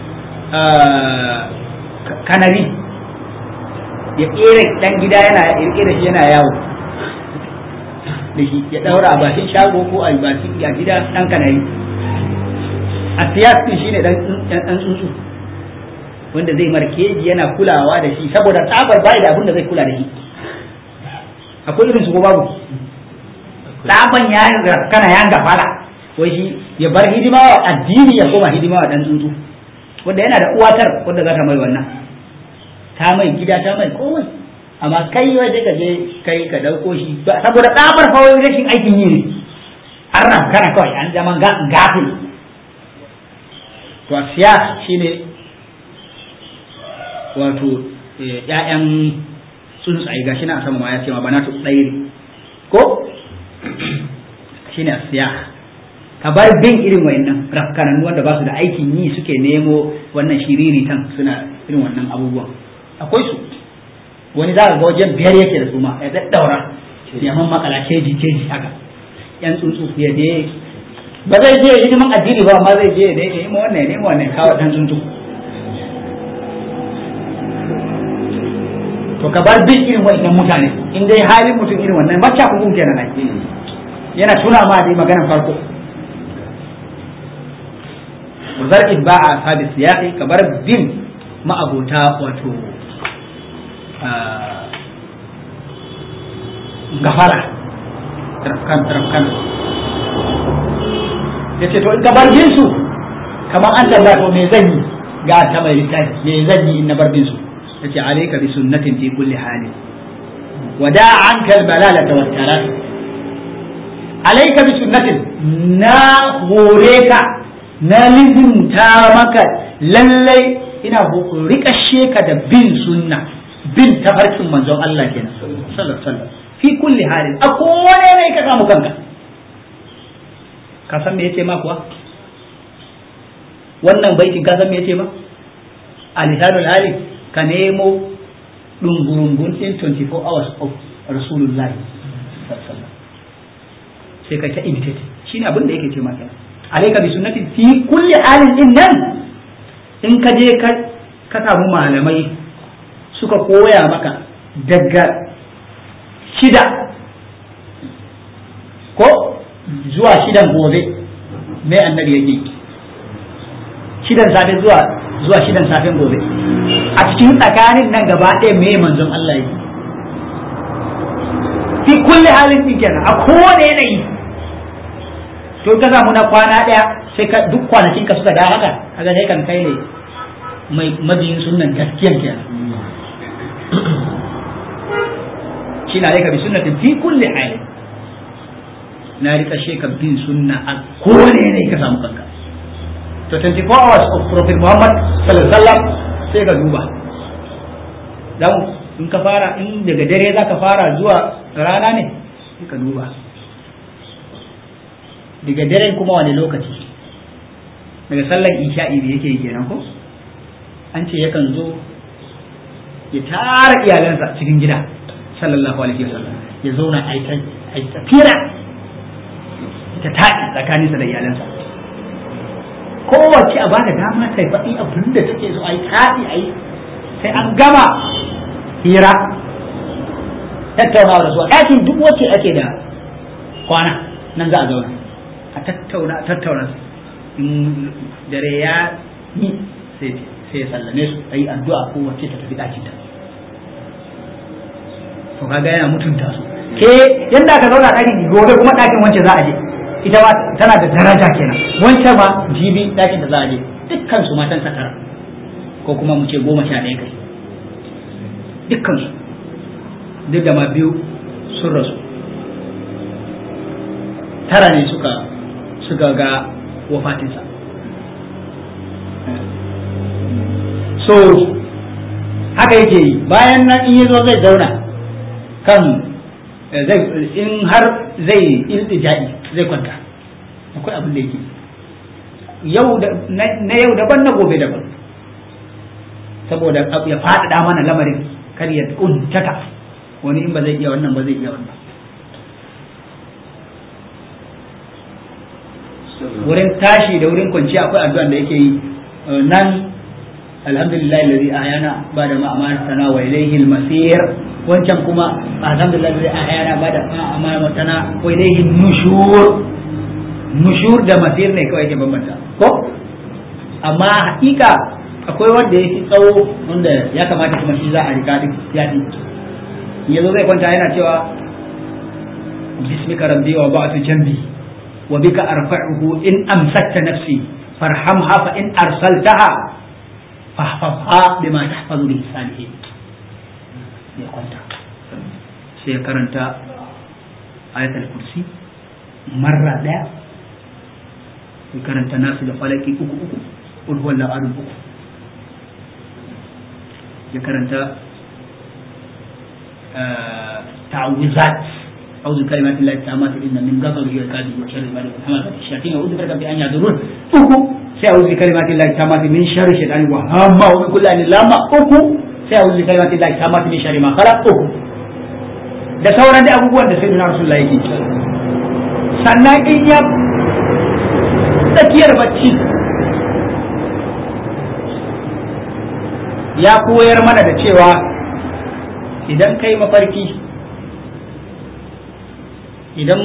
kanari ya ƙera dan gida yana ƙirƙira shi yana yawo da shi ya ɗaura a bakin shago ko a bakin a gida ɗan kanari a siyasi shi ne ɗan tsuntsu wanda zai markeji yana kulawa da shi saboda tsabar bai da abin da zai kula da shi akwai irin su ko babu tsaban ya kana ya gafara wai shi ya bar hidima wa addini ya koma hidima wa ɗan tsuntsu wanda yana da uwatar wanda za ta mai wannan ta mai gida ta mai komai amma kai wai sai ka je kai ka dauko shi saboda tsabar fa wai rashin aikin yi ne an ran kana kawai an zama gafil to siya shine wato ƴaƴan tsuntsaye gashi na sama ma ya ce ma bana tsairi ko shine siya ka bar bin irin wayannan rafkanan wanda ba su da aikin yi suke nemo wannan shiriritan suna irin wannan abubuwan akwai su wani za ka ga wajen biyar yake da su ma ya daddaura ya man makala keji keji haka yan tsuntsu ya je ba zai je hidiman addini ba amma zai je da ya nemo wannan ya nemo wannan kawo dan tsuntsu to ka bar bin irin wannan mutane in dai halin mutum irin wannan macca ku kenan ai yana tuna ma dai maganar farko wazar itba'a sabi siyaqi ka bar bin ma'abota wato gafara tarafkan tarafkan ya ce to in ka bar bin su kamar an tambaya to me zan yi ga ta mai littafi me zan yi in na bar bin su ya ce alaika bi sunnatin fi kulli hali wada anka albalalata wa tarat alaika bi sunnatin na hore ka na lizinta maka lallai ina rikashe ka da bin sunna bin tafarkin manzon Allah kenan sallallahu alaihi wasallam fi kulli halin a kowane ne ka samu kanka ka san me yace ma kuwa wannan baitin ka san me yace ma alisanul hali ka nemo dungurungun din 24 hours of rasulullahi sallallahu alaihi wasallam sai ka ta imitate shine abin da yake ce ma kenan alaika bi sunnati fi kulli halin din nan in ka je ka samu malamai suka koya maka daga shida ko zuwa shidan gobe mai annabi yake shidan safe zuwa zuwa shidan safen gobe a cikin tsakanin nan gaba ɗaya mai manzon Allah yake fi kulli halin din kenan a kowane yanayi to ka samu na kwana ɗaya sai ka duk kwanakin ka suka da haka kaga sai kan kai ne mai mabiyin sunan gaskiyan kenan shi na rika bi sunnatin fi kulli hali na rika sheka bin sunna a kowane ne ka samu kanka to 24 hours of prophet muhammad sallallahu alaihi wasallam sai ka duba dan in ka fara in daga dare za ka fara zuwa rana ne sai ka duba daga dare kuma wani lokaci daga sallar isha'i da yake yi kenan ko an ce yakan zo ya tara iyalansa cikin gida sallallahu alaihi wasallam ya zauna a yi tafira ta taɗi tsakaninsa da iyalansa kowace a bada dama ta faɗi abin da take so a yi taɗi a yi sai an gama hira tattaunawa da su a ɗakin duk wacce ake da kwana nan za a zauna a tattauna a tattauna in dare ya yi sai ya sallame su a yi addu'a ko wacce ta tafi ɗakinta to kaga yana mutunta su ke yadda aka zauna ɗakin gobe kuma ɗakin wance za a je ita ma tana da daraja kenan wancan ma jibi ɗakin da za a je dukkan su matan tara ko kuma mu ce goma sha ɗaya kai dukkan su duk da ma biyu sun rasu tara ne suka suka ga wafatinsa so haka yake yi bayan nan in yazo zai zauna kan zai in har zai iltijai zai kwanta akwai abin da yake yau da na yau daban na gobe daban saboda ya faɗaɗa mana lamarin kar ya kuntata wani in ba zai iya wannan ba zai iya wannan wurin tashi da wurin kwanciya akwai addu'an da yake yi nan alhamdulillah alladhi ahyana bada ma amatana wa ilayhi al-masir wancan kuma alhamdulillah alladhi ahyana bada ma amatana wa ilayhi nushur nushur da masir ne kawai ke bambanta ko amma hakika akwai wanda ya fi tsawo wanda ya kamata kuma shi za a rika duk ya fi yanzu zai kwanta yana cewa bismika rabbi wa ba'atu jambi wa bika arfa'uhu in amsakta nafsi farhamha fa in arsaltaha fahfazha bima tahfazu bi salihin ya kwanta sai ya karanta ayatul kursi marra daya ya karanta nasu da falaki uku uku qul huwallahu ahad uku ya karanta ta'awuzat أعوذ بكلمات الله التامات إن من غضبه وعقابه وشر عباده محمد الشياطين أعوذ بك بأن يحضرون أكو سأعوذ بكلمات الله التامات من شر الشيطان وهامه ومن كل أن لامة أكو سأعوذ بكلمات الله التامات من شر ما خلق أكو da sauran da abubuwan da sayyidina rasulullah yake sannan in ya tsakiyar bacci ya koyar mana da cewa idan kai mafarki idan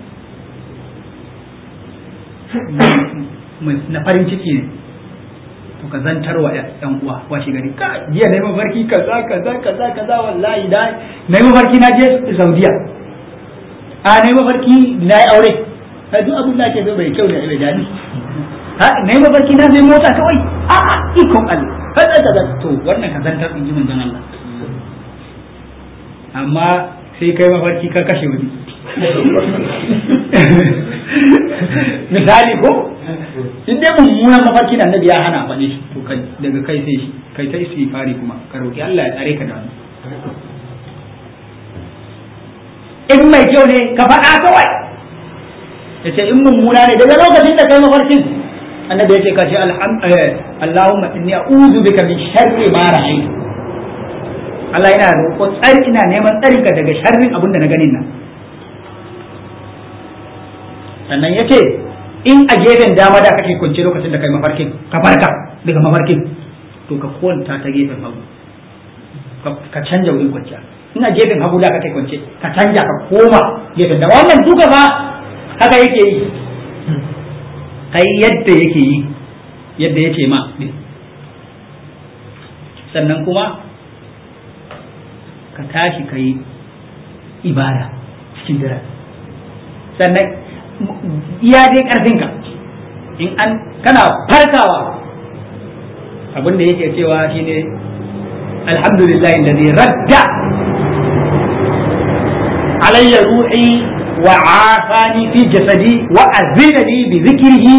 na farin ciki ne to ka zantar wa yan uwa washe gari ka jiya na yi mafarki kaza kaza kaza kaza wallahi da na yi mafarki na je saudiya a na yi mafarki na yi aure a duk abin da ake zo bai kyau ne bai dani na yi mafarki na zai mota kawai a a ikon Allah kaza kaza to wannan ka zantar in ji manzon Allah amma sai kai mafarki ka kashe wani misali ko in dai mummunan mafarki da annabi ya hana faɗe shi to kai daga kai sai shi kai ta istighfari kuma ka roki Allah ya tsare ka da in mai kyau ne ka faɗa kawai yace in mummuna ne daga lokacin da kai mafarkin annabi yace ka ce Allahumma inni a'udhu bika min sharri ma ra'aytu Allah yana roƙo tsari ina neman tsarinka daga sharrin abin da na ganin nan sannan ya ce in a gefen dama da kake kwance lokacin da kai mafarkin ka farka daga mafarkin to ka kwanta ta gefen hagu ka canja wurin kwanciya in a gefen hagu da kake kwance ka canja ka koma gefen dama wannan duka ba haka yake yi kai yadda yake yi yadda ya ce ma sannan kuma ka tashi ka yi ibada cikin dare sannan iya dai ƙarfinka in an kana farkawa abin da yake cewa shine alhamdulillahi alladhi radda alayya ruhi wa afani fi jasadi wa azina li bi dhikrihi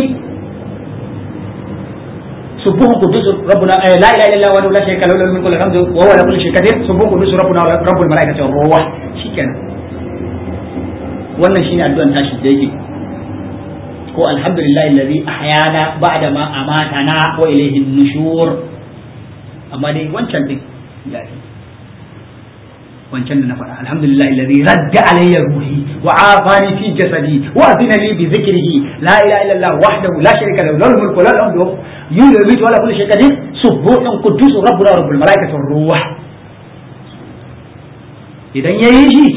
سبوه قدوس ربنا آه لا اله الا الله وحده لا شريك له له الملك وله الحمد وهو على كل شيء قدير سبوه قدوس ربنا رب الملائكه والروح شikenan wannan shine addu'an tashi da yake ko alhamdulillahi alladhi ahyana ba'da ma amatana wa ilayhi nushur amma dai wancan din ya yi wancan da na faɗa alhamdulillahi alladhi radda alayya ruhi wa afani fi jasadi wa azina li bi dhikrihi la ilaha illa allah wahdahu la sharika lahu lahu mulku wa lahu alhamdu yumitu wa la kulli shay'in qadir subuhun quddus rabbuna rabbul malaikati war ruh idan yayi shi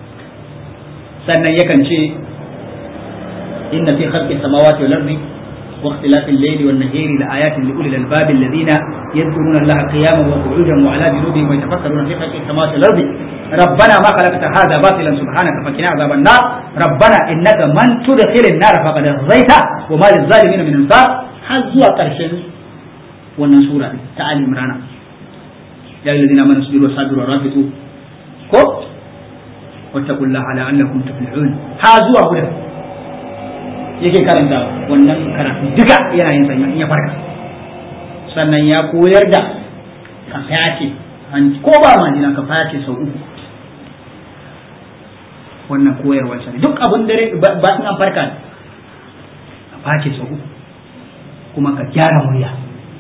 sannan yakan ce inna fi khalqi samawati wal ardi واختلاف الليل والنهار لآيات لأولي الألباب الذين يذكرون الله قياما وقعودا وعلى جنوبهم ويتفكرون في خلق السماوات والأرض ربنا ما خلقت هذا باطلا سبحانك فقنا عذاب النار ربنا إنك من تدخل النار فقد أخزيته وما للظالمين من أنصار حزوا قرشين wannan sura ta Ali Imran ya ayyuhal ladina amanu sabiru wasabiru warabitu ko wattaqullaha la'allakum tuflihun ha zuwa gudan yake karanta wannan karatu duka yana yin sanya in ya farka sannan ya koyar da ka fayace ko ba majina ka fayace sau uku wannan koyarwar sa duk abin dare ba in an farka ka face sau uku kuma ka gyara murya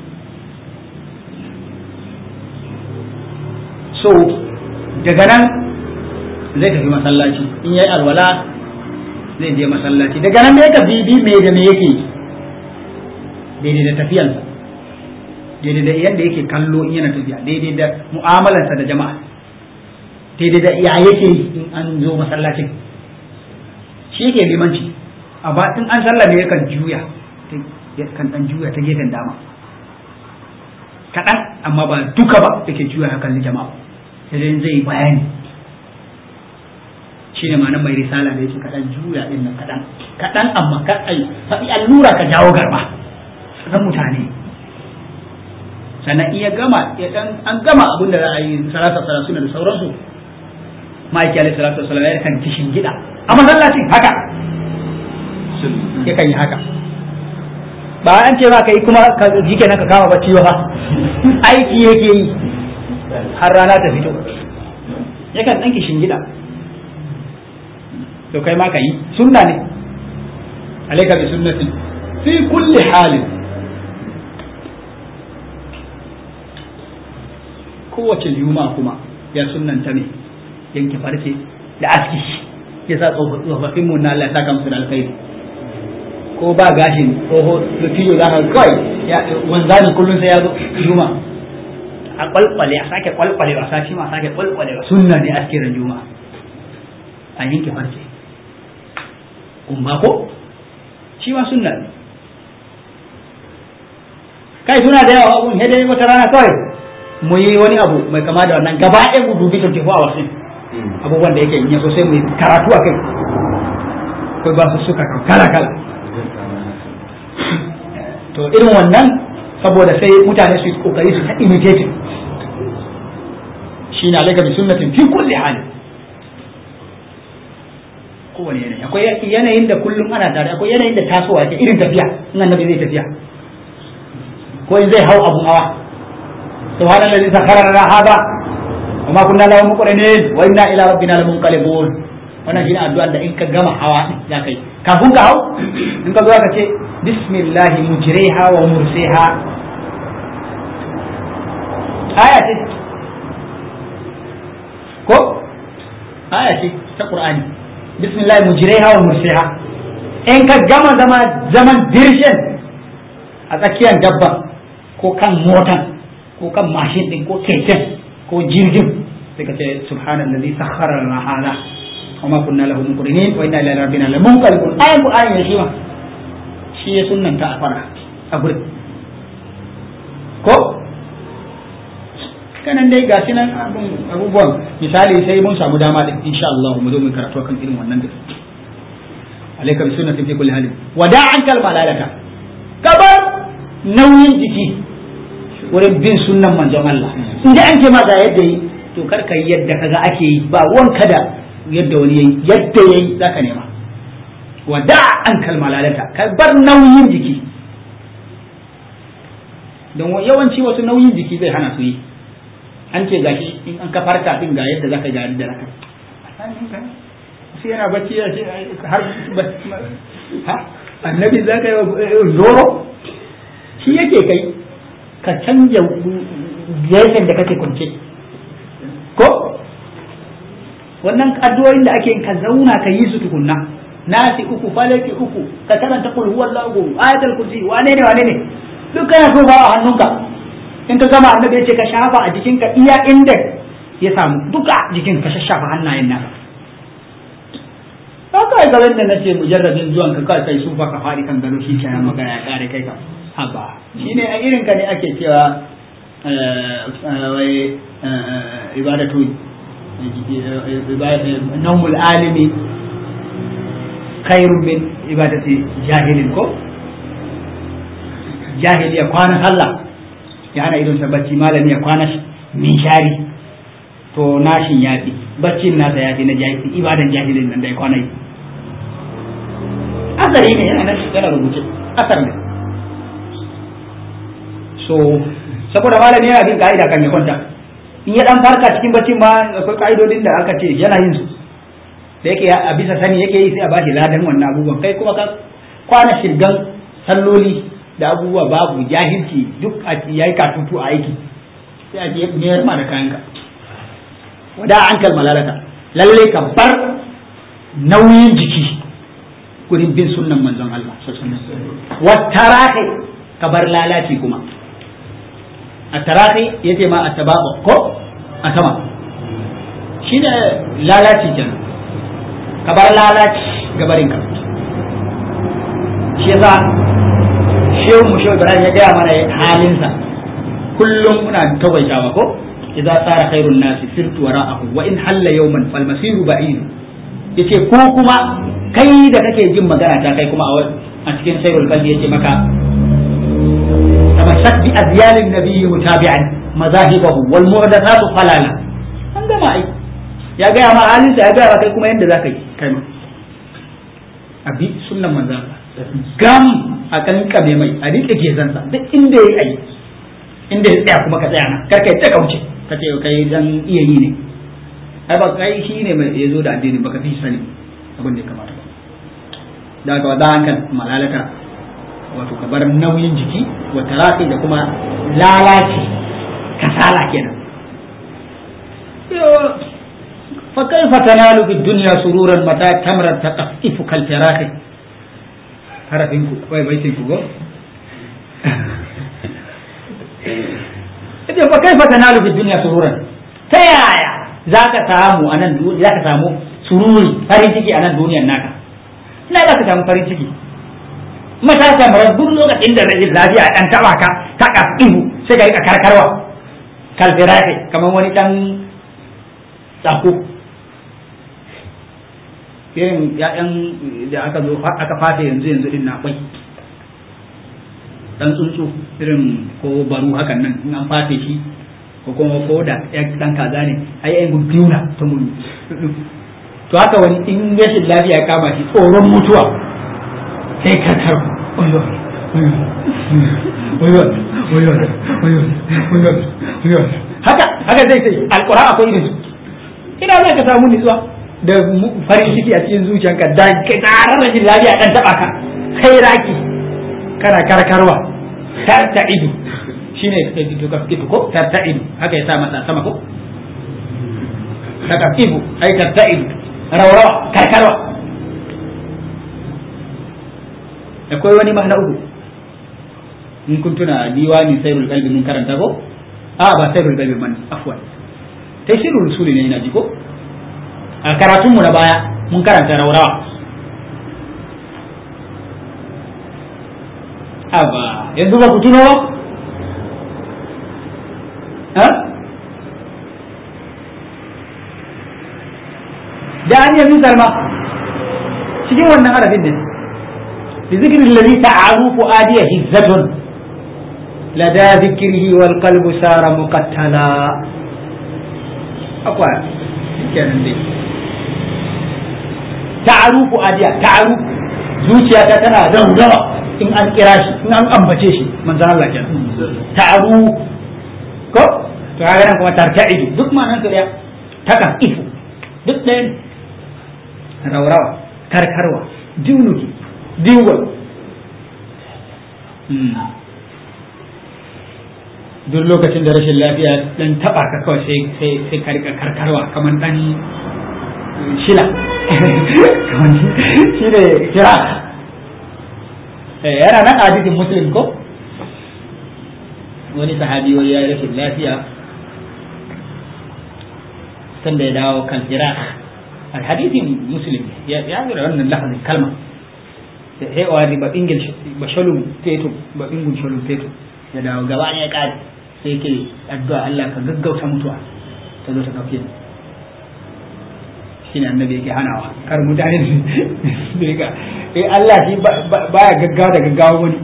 so daga nan zai tafi masallaci in yayi alwala zai je masallaci daga nan ne ka bibi me da me yake daidai da tafiyansa daidai da yadda yake kallo in yana tafiya daidai da mu'amalarsa da jama'a daidai da ya yake in an zo masallacin shi yake limanci amma in an sallame yakan juya kan dan juya ta gefen dama kaɗan amma ba duka ba yake juya hakan jama'a sai zai bayani shi ne ma'anar mai risala da yake kaɗan juya ɗin nan kaɗan kaɗan amma ka ai faɗi allura ka jawo garba sanan mutane sannan iya gama ya dan an gama abin da za a yi salasa salasu da sauransu ma'aiki alaihi salatu wasallam ya kan kishin gida a masallacin haka ya kan yi haka ba an ce ba ka yi kuma ka ji kenan ka kama bacci ba aiki yake yi har rana ta fito yakan ɗan kishin gida to kai ma ka yi sunna ne alaika bi sunnatin fi kulli halin kowace juma kuma ya sunnanta ne yanke farce da aski ya sa tsofaffin mu na Allah ya saka musu da alkhairi ko ba gashin tsoho da tiyo za ka kawai wanzani kullum sai ya zo juma a kwalkwale a sake kwalkwale a sati ma a sake kwalkwale sunna ne askiran juma a yanke farce kumba ko shi ma sunna ne kai suna da yawa abun dai wata rana kawai mu yi wani abu mai kama da wannan gaba ɗaya mu dubi 24 hours din abubuwan da yake yin yaso sai mu yi karatu a kai kai ba su suka kala kala to irin wannan saboda sai mutane su yi kokari su ta imitating shine alaika bi sunnatin fi kulli hali kowane yanayi akwai yanayin da kullum ana tare akwai yanayin da tasowa ke irin tafiya in annabi zai tafiya ko in zai hau abun hawa subhanallazi sakhara lana hada wa ma kunna lahu muqrinin wa inna ila rabbina lamunqalibun wannan shine addu'a da in ka gama hawa za ka yi kafin ka hau in ka zo ka ce bismillah mujriha wa mursiha aya ce ko aya ce ta qur'ani bismillah mujriha wa mursiha in ka gama zama zaman dirshin a tsakiyar dabba ko kan motan ko kan mashin din ko keken ko jirgin sai ka ce subhanallazi sakhkhara lana hada wa ma kunna lahu muqrinin wa inna ila rabbina lamunqalibun ayan qur'ani ne shi ma shi ya sunnanta a fara a gurin ko kanan dai ga nan abubuwan misali sai mun samu dama din insha Allah mu zo mu karatu kan irin wannan din alayka bi sunnatin fi kulli halin wada'an kal malalata kabar nauyin jiki wurin bin sunnan manzon Allah in da an ce ma ga yadda yi to kar ka yi yadda kaga ake yi ba wanka da yadda wani yayi yadda yayi zaka nema wada'an kal malalata ka bar nauyin jiki don yawanci wasu nauyin jiki zai hana su yi an ce gashi in an ka farka din ga yadda zaka ga yadda zaka sai yana bacci ya ce har ha annabi zaka yi zoro shi yake kai ka canja gefen da kake kwance ko wannan addu'o'in da ake ka zauna ka yi su tukunna nasi uku falaki uku ka karanta kul huwallahu ayatul kursi wane ne wane ne duk kana so ba a hannunka in ka gama annabi ya ce ka shafa a jikinka iya inda ya samu duka jikin ka shafa hannayen naka haka kawai ga wanda na ce mujarrabin zuwan ka kawai kai su fa ka faɗi kan gado shi kenan magana ya kare kai ka haba shine a irin ka ne ake cewa wai ibadatu naumul alimi khairun min ibadati jahilin ko jahili ya kwana sallah ya hana idon bacci malami ya kwana min shari to nashin yafi baccin nasa yafi na jahili ibadan jahilin nan da ya kwana yi asari ne yana nan yana rubuce asar ne so saboda malami yana bin ka'ida kan ya kwanta in ya dan farka cikin baccin ma akwai ka'idodin da aka ce yana yin su da yake a bisa sani yake yi sai a bashi ladan wannan abubuwan kai kuma ka kwana shirgan salloli da abubuwa babu jahilci duk a yayi katutu a aiki sai a je mayar ma da kayanka wada an kalmalalata lalle ka bar nauyin jiki gurin bin sunnan manzon Allah wa tarahi ka bar lalaci kuma a tarahi yace ma a tababa ko a sama shi ne lalaci kenan ka bar lalaci gabarin ka shi yasa shehu mu shehu ibrahim ya gaya mana halinsa kullum muna tawaitawa ko idza sara khairun nasi sirtu wara'ahu wa in halla yawman fal masiru ba'id yace ko kuma kai da kake jin magana ta kai kuma a cikin sayrul qalbi yace maka tamassak bi azyalin nabiyyi mutabi'an mazahibahu wal mu'dathatu falala an gama ai ya gaya ma halinsa ya gaya kai kuma yadda za ka yi kai ma abi sunnan manzan gam a kankame mai a rike gezansa duk inda ya yi inda ya tsaya kuma ka tsaya na kar kai ta kauce ka ce kai dan iya yi ne ai ba kai shi ne mai ya zo da addini baka fi sani abin da ya kamata ba da ka wada hankal malalata wato ka bar nauyin jiki wa tarafi da kuma lalaci kasala kenan فكيف تنال في الدنيا سرورا متى تمرا تقففك الفراخ harafinku wai baitinku go ita fa kaifa tanalu fi dunya sururan ta yaya zaka samu anan zaka samu sururi farin ciki anan duniyar naka ina zaka samu farin ciki mata kamar duk lokacin da rashin lafiya dan taba ka ta kafihu sai ka rika karkarwa kalfirafi kamar wani dan tsako irin ya'yan da aka zo aka fata yanzu yanzu din na kwai dan tsuntsu irin ko baru hakan nan in an fate shi ko kuma ko da ya dan kaza ne ai ai guduna ta mun to haka wani in rashin lafiya ya kama shi tsoron mutuwa sai ka kar oyo oyo oyo oyo oyo oyo haka haka zai sai alquran akwai irin su ina zai ka samu nutsuwa da farin ciki a cikin zuciyanka da tsarar rashin lafiya dan taba ka kai raki kana karkarwa tarta ido shine ka fito ka fito ko tarta ido haka ya sa masa sama ko daga ido ai tarta ido raurawa karkarwa akwai wani mahna uku in kun tuna diwani sairul qalbi mun karanta ko a ba sairul qalbi man afwan tafsirul rusuli ne ina ji ko a karatunmu na baya mun karanta raurawa aba yanzu ba ku tuno ba da an yi salma cikin wannan harafin ne bi zikirin lalli ta'arufu adiya hizzatun lada zikirhi wal qalbu sara muqattala akwai kenan dai ta'arufu adiya ta'arufu zuciyata tana raurawa in an kira shi in an ambace shi manzon Allah kenan ta'aru ko to kaga nan kuma tarta'idu duk ma nan ya takan ifu duk ɗayan raurawa karkarwa dinuki diwon duk lokacin da rashin lafiya dan taba ka kawai sai sai sai ka rika karkarwa kamar dan shila shi ne kira yana nan hadisin muslim ko wani sahabi wani ya rashin lafiya sanda ya dawo kan kira hadisin muslim ya ya zo da wannan lafazin kalma sai wa riba bingil ba shalum fetu ba bingul shalum fetu ya dawo gaba ne ya kare sai ke addu'a Allah ka gaggauta mutuwa ta zo ta dauke ni shine annabi yake hanawa kar mutane su ga eh Allah shi baya gaggawa da gaggawa wani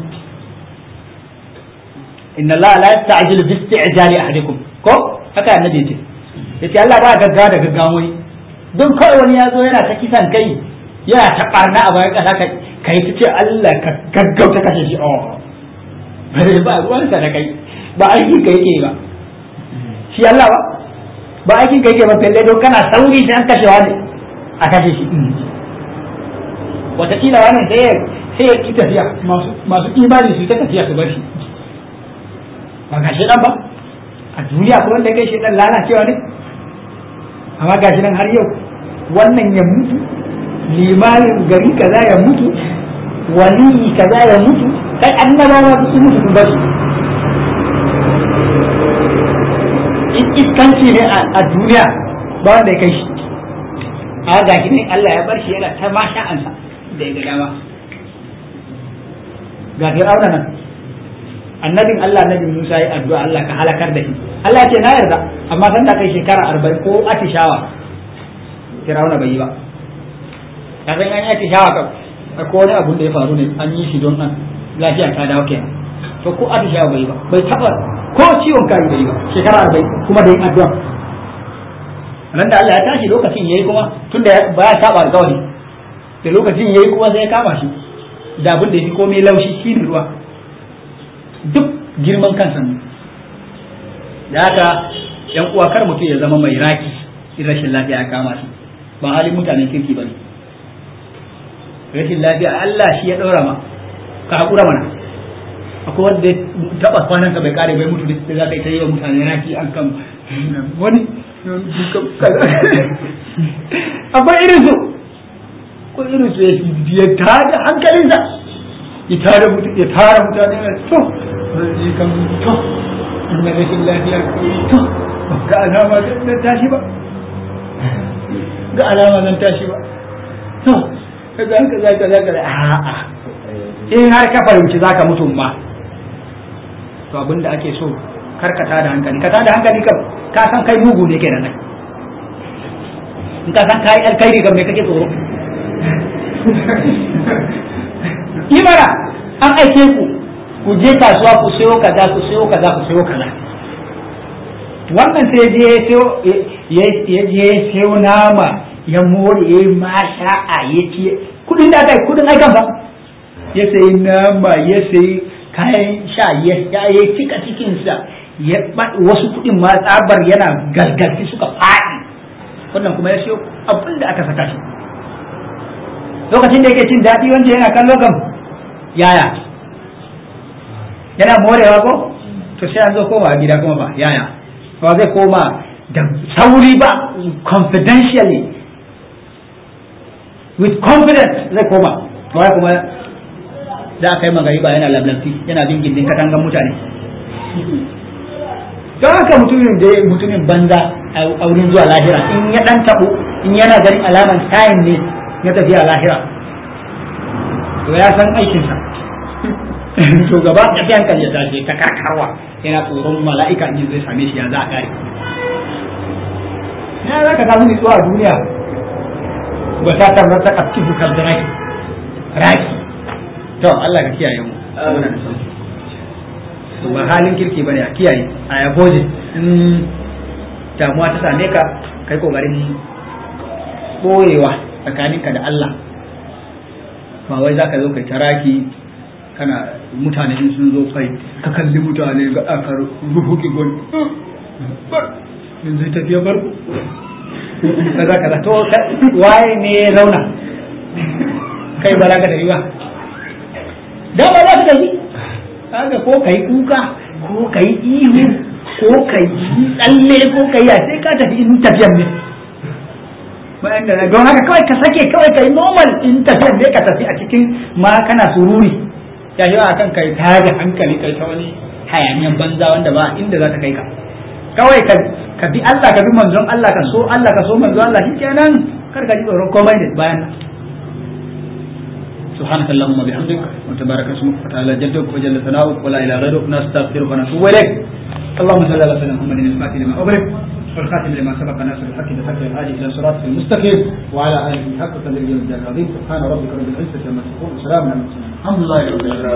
inna Allah la yasta'jilu bi isti'jali ahadikum ko haka annabi yace yace Allah baya gaggawa da gaggawa wani don kawai wani ya zo yana ta kisan kai yana ta barna a bayan kasa kai ta ce Allah ka gaggauta kashe shi oh bare ba ruwansa da kai ba aikin ka yake ba shi Allah ba ba aikin ka yake ba felle don kana sauri sai an kashe wani a kashe shi wataƙila wani sai ya sai ya ki tafiya masu imani su ta tafiya su bar shi ba ga dan ba a duniya ko wanda kai dan lalacewa ne amma ga nan har yau wannan ya mutu limanin gari kaza ya mutu waliyi kaza ya mutu kai annabawa su mutu sun bar shi iskanci ne a duniya ba wanda ya kai shi a ga shi ne Allah ya bar shi yana ta ma sha'ansa da ya ga dama ga fir'auna nan annabin Allah annabin Musa ya addu'a Allah ka halakar da shi Allah ya ce na yarda amma san da kai shekara arba'in ko atishawa fir'auna bai yi ba ka san an yi atishawa ka ko wani abun da ya faru ne an yi shi don an lafiya ta dawo kenan to ko atishawa bai yi ba bai taba ko ciwon kai bai yi ba shekara arba'in kuma da yin addu'a nan da Allah ya tashi lokacin yayi kuma tunda ba ya saba alƙawari da lokacin yayi kuma sai ya kama shi da abin da yafi komai laushi shine ruwa duk girman kansa ne da haka yan uwa kar mutum ya zama mai raki in rashin lafiya ya kama shi ba halin mutanen kirki bane rashin lafiya Allah shi ya daura ma ka hakura mana akwai wanda ya taba kwanansa bai kare bai mutu da za ka yi ta yi wa mutane raki an kan wani akwai irin su ko irin su ya tada hankalinsa ya tara mutane ya tara mutane na to zai kan to inna rashin lafiya to ga alama zan tashi ba ga alama zan tashi ba to kaza kaza kaza kaza a'a in har ka fahimci zaka mutum ma to abinda ake so kar ka tada hankali ka tada hankali kan ka san kai mugu ne kenan in ka san kai alkhairi kan me kake tsoro imara an aike ku ku je kasuwa ku sayo kaza ku sayo kaza ku sayo kaza wannan sai je ya je sayo nama ya more ya yi masha'a ya ce kudin da kai kudin aikan ba ya sayi nama ya sayi kayan sha ya cika cikinsa wasu kuɗin ma tsabar yana galgalci suka faɗi wannan kuma ya siyo abin da aka saka shi lokacin da yake cin daɗi wanda yana kallo kam yaya yana morewa ko to sai an zo koma gida kuma ba yaya ba zai koma da sauri ba confidentially with confidence zai koma kawai kuma da aka yi magari ba yana lablabti yana bin gindin katangan mutane don haka mutumin da mutumin banza a wurin zuwa lahira in ya dan tabo in yana ganin alaman tayin ne ya tafi a lahira to ya san aikinsa to gaba ya fi hankali ya tashi ta karkarwa yana tsoron mala'ika in zai same shi ya za a kare ya za ka samu nutsuwa a duniya ba ta tarar ta kafin dukkan da raki raki to Allah ka kiyaye mu ba halin kirki bane a kiyaye a yaboje in damuwa ta same ka kai kokarin boyewa tsakaninka da Allah ba wai zaka zo kai taraki kana mutane in sun zo kai ka kalli mutane ga aka ruhuki gon yanzu tafiya barku kaza kaza to waye ne rauna kai ba za ka tafi ba dan ba za ka tafi kaga ko kai kuka ko kai ihu ko kai tsalle ko kai ya sai ka tafi in tafiyan ne bayan da don haka kawai ka sake kawai kai normal in tafiyan ne ka tafi a cikin ma kana sururi ya yi a kan kai tada hankali kai ta wani hayaniyan banza wanda ba inda za ta kai ka kawai ka ka bi Allah ka bi manzon Allah ka so Allah ka so manzon Allah shikenan kar ka ji tsoron komai da bayan nan سبحانك اللهم وبحمدك وتبارك اسمك وتعالى جدك وجل ثناؤك ولا اله غيرك نستغفرك ونتوب اليك اللهم صل على سيدنا محمد الفاتح لما اغلق والخاتم لما سبق ناصر الحق بالحق الهادي الى صراطك المستقيم وعلى اله حق قدره العظيم سبحان ربك رب العزه عما يصفون وسلام على المرسلين الحمد لله رب العالمين